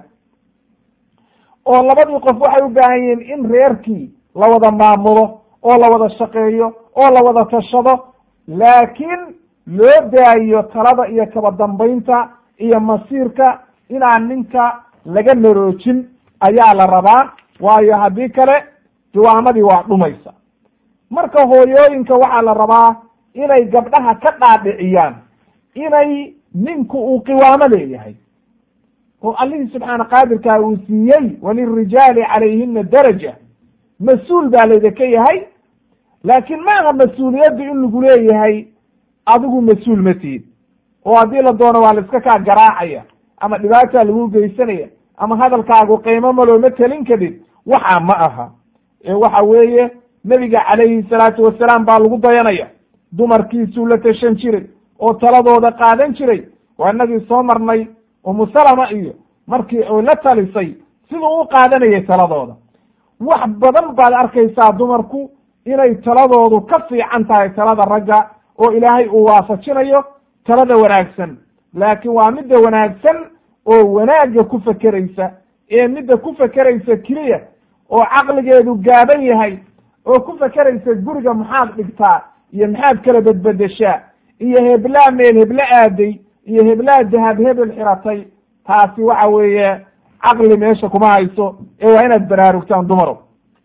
oo labadii qof waxay u baahan yihiin in reerkii la wada maamulo oo la wada shaqeeyo oo la wada tashado laakiin loo daayo talada iyo kaba dambaynta iyo masiirka inaan ninka laga naroojin ayaa la rabaa waayo haddii kale diwaamadii waa dhumaysa marka hooyooyinka waxaa la rabaa inay gabdhaha ka dhaadhiciyaan inay ninku uu qiwaamo leeyahay oo allihii subxaana qaadirkaa uu siiyey walirijaali calayhina daraja mas-uul baa laydinka yahay laakiin ma aha mas-uuliyaddu in lagu leeyahay adigu mas-uul ma tihid oo haddii la doono waa la iska kaa garaacaya ama dhibaataa lagu geysanaya ama hadalkaagu qiimo malooma telin kadid waxaa ma aha ee waxa weeye nebiga calayhi salaatu wasalaam baa lagu dayanaya dumarkiisuu la tashan jiray oo taladooda qaadan jiray waa inagii soo marnay umu salama iyo markii ay la talisay siduu u qaadanayay taladooda wax badan baad arkaysaa dumarku inay taladoodu ka fiican tahay talada ragga oo ilaahay uu waafajinayo talada wanaagsan laakiin waa midda wanaagsan oo wanaagga ku fekeraysa ee midda ku fekeraysa keliya oo caqligeedu gaaban yahay oo ku fekeraysa guriga maxaad dhigtaa iyo maxaad kala bedbedeshaa iyo heblaa meel heblo aaday iyo heblaa dahab hebel xiratay taasi waxa weeye caqli meesha kuma hayso ee waa inaad baraarugtaan dumaro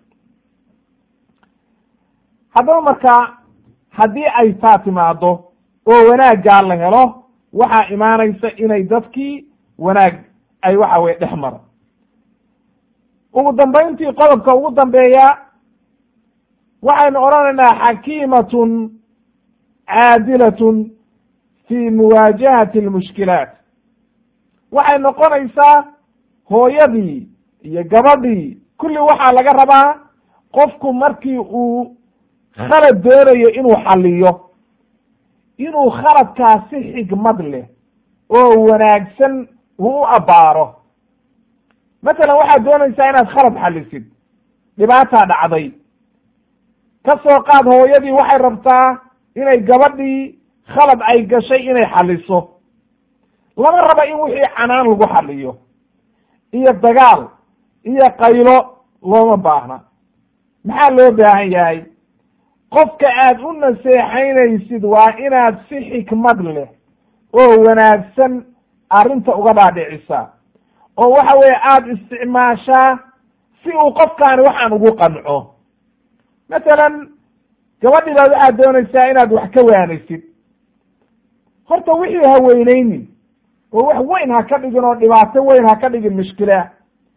haddaba markaa haddii ay taa timaado oo wanaaggaa la helo waxaa imaanaysa inay dadkii wanaag ay waxa weye dhex maro ugu dambayntii qodobka ugu dambeeya waxaynu odhanaynaa xakiimatun caadilatun fi muwaajahati almushkilaat waxay noqonaysaa hooyadii iyo gabadhii kulli waxaa laga rabaa qofku markii uu khalad doonayo inuu xaliyo inuu khaladkaa si xigmad leh oo wanaagsan uu u abbaaro matalan waxaad doonaysaa inaad khalad xalisid dhibaataa dhacday ka soo qaad hooyadii waxay rabtaa inay gabadhii khalad ay gashay inay xaliso lama raba in wixii canaan lagu xaliyo iyo dagaal iyo qaylo looma baahna maxaa loo baahan yahay qofka aad u naseexaynaysid waa inaad si xikmad leh oo wanaagsan arrinta uga dhaadhicisaa oo waxa weeye aada isticmaashaa si uu qofkaani waxaan ugu qanco masalan gabadhii baad waxaad doonaysaa inaad wax ka waanaysid horta wixii ha weyneynin oo wax weyn ha ka dhigin oo dhibaato weyn ha ka dhigin mushkila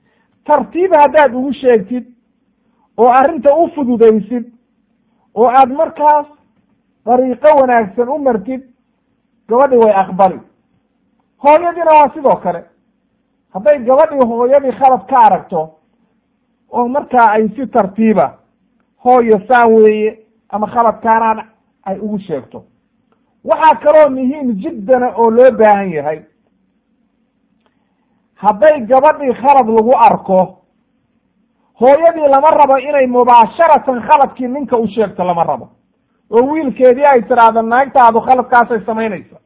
tartiib haddaad ugu sheegtid oo arrinta u fududaysid oo aad markaas dariiqo wanaagsan u martid gabadhii way aqbali hooyadiina waa sidoo kale hadday gabadhii hooyadii khalad ka aragto oo markaa ay si tartiiba hooyo saan weeye ama khaladkaanaan ay ugu sheegto waxaa kaloo muhiim jiddana oo loo baahan yahay hadday gabadhii khalad lagu arko hooyadii lama rabo inay mubaasharatan khaladkii ninka u sheegto lama rabo oo wiilkeedii ay tiraahdo naagtaadu khaladkaasay samaynaysa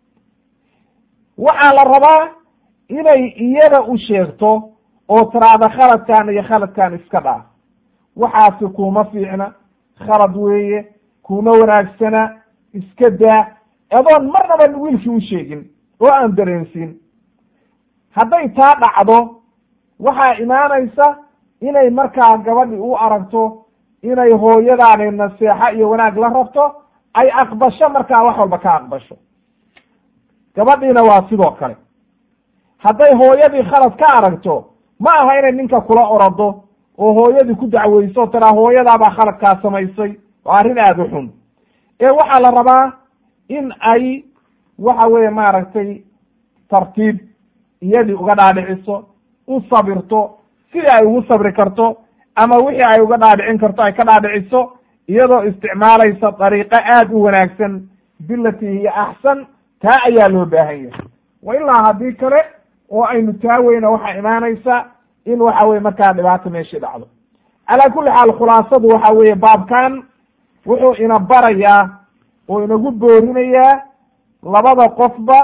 waxaa la rabaa inay iyada u sheegto oo tiraahdo khaladkan iyo khaladkan iska dhaaf waxaasi kuma fiicna khalad weeye kuma wanaagsana iska daa adoon marnaba wiilkii u sheegin oo aan dareensiin hadday taa dhacdo waxaa imaanaysa inay markaa gabadhi u aragto inay hooyadaani naseexo iyo wanaag la rabto ay aqbasho markaa wax walba ka aqbasho gabadhiina waa sidoo kale hadday hooyadii khalad ka aragto ma aha inay ninka kula orado oo hooyadii ku dacweyso tiraa hooyadaabaa khaladkaa samaysay waa arrin aada u xun ee waxaa la rabaa in ay waxa weeye maaragtay tartiib iyadii uga dhaadhiciso u sabirto sidii ay ugu sabri karto ama wixii ay uga dhaadhicin karto ay ka dhaadhiciso iyadoo isticmaalaysa dariiqo aada u wanaagsan bilati hiya axsan taa ayaa loo baahan yahay wa ilaa haddii kale oo aynu taa weyna waxaa imaanaysa in waxa weye markaa dhibaato meeshii dhacdo calaa kulli xaal khulaasadu waxa weeye baabkan wuxuu ina barayaa oo inagu boorinayaa labada qofba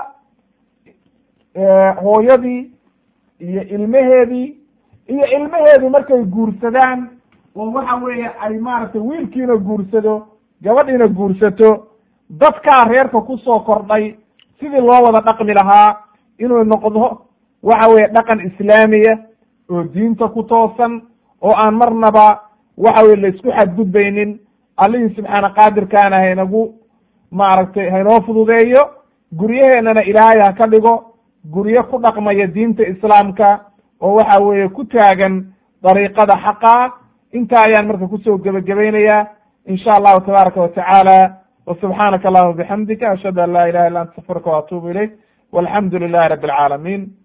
hooyadii iyo ilmaheedii iyo ilmaheedii markay guursadaan oo waxa weeye ay maaragtay wiilkiina guursado gabadhiina guursato dadkaa reerka kusoo kordhay sidii loo wada dhaqmi lahaa inuu noqdo waxa weeye dhaqan islaamiya oo diinta ku toosan oo aan marnaba waxa weye laisku xadgudbaynin allihii subxaana qaadirkaana haynagu maaragtay haynoo fududeeyo guryaheennana ilaahay ha ka dhigo guryo ku dhaqmaya diinta islaamka oo waxa weeye ku taagan dariiqada xaqa intaa ayaan marka kusoo gebagabaynayaa in sha allahu tabaaraka wa tacaala wa subxaanaka allahuma bixamdika ashhadu an laa ilaha illa anta astaqfiruka wa atuubu ilayk walxamdu lilahi rabi alcaalamiin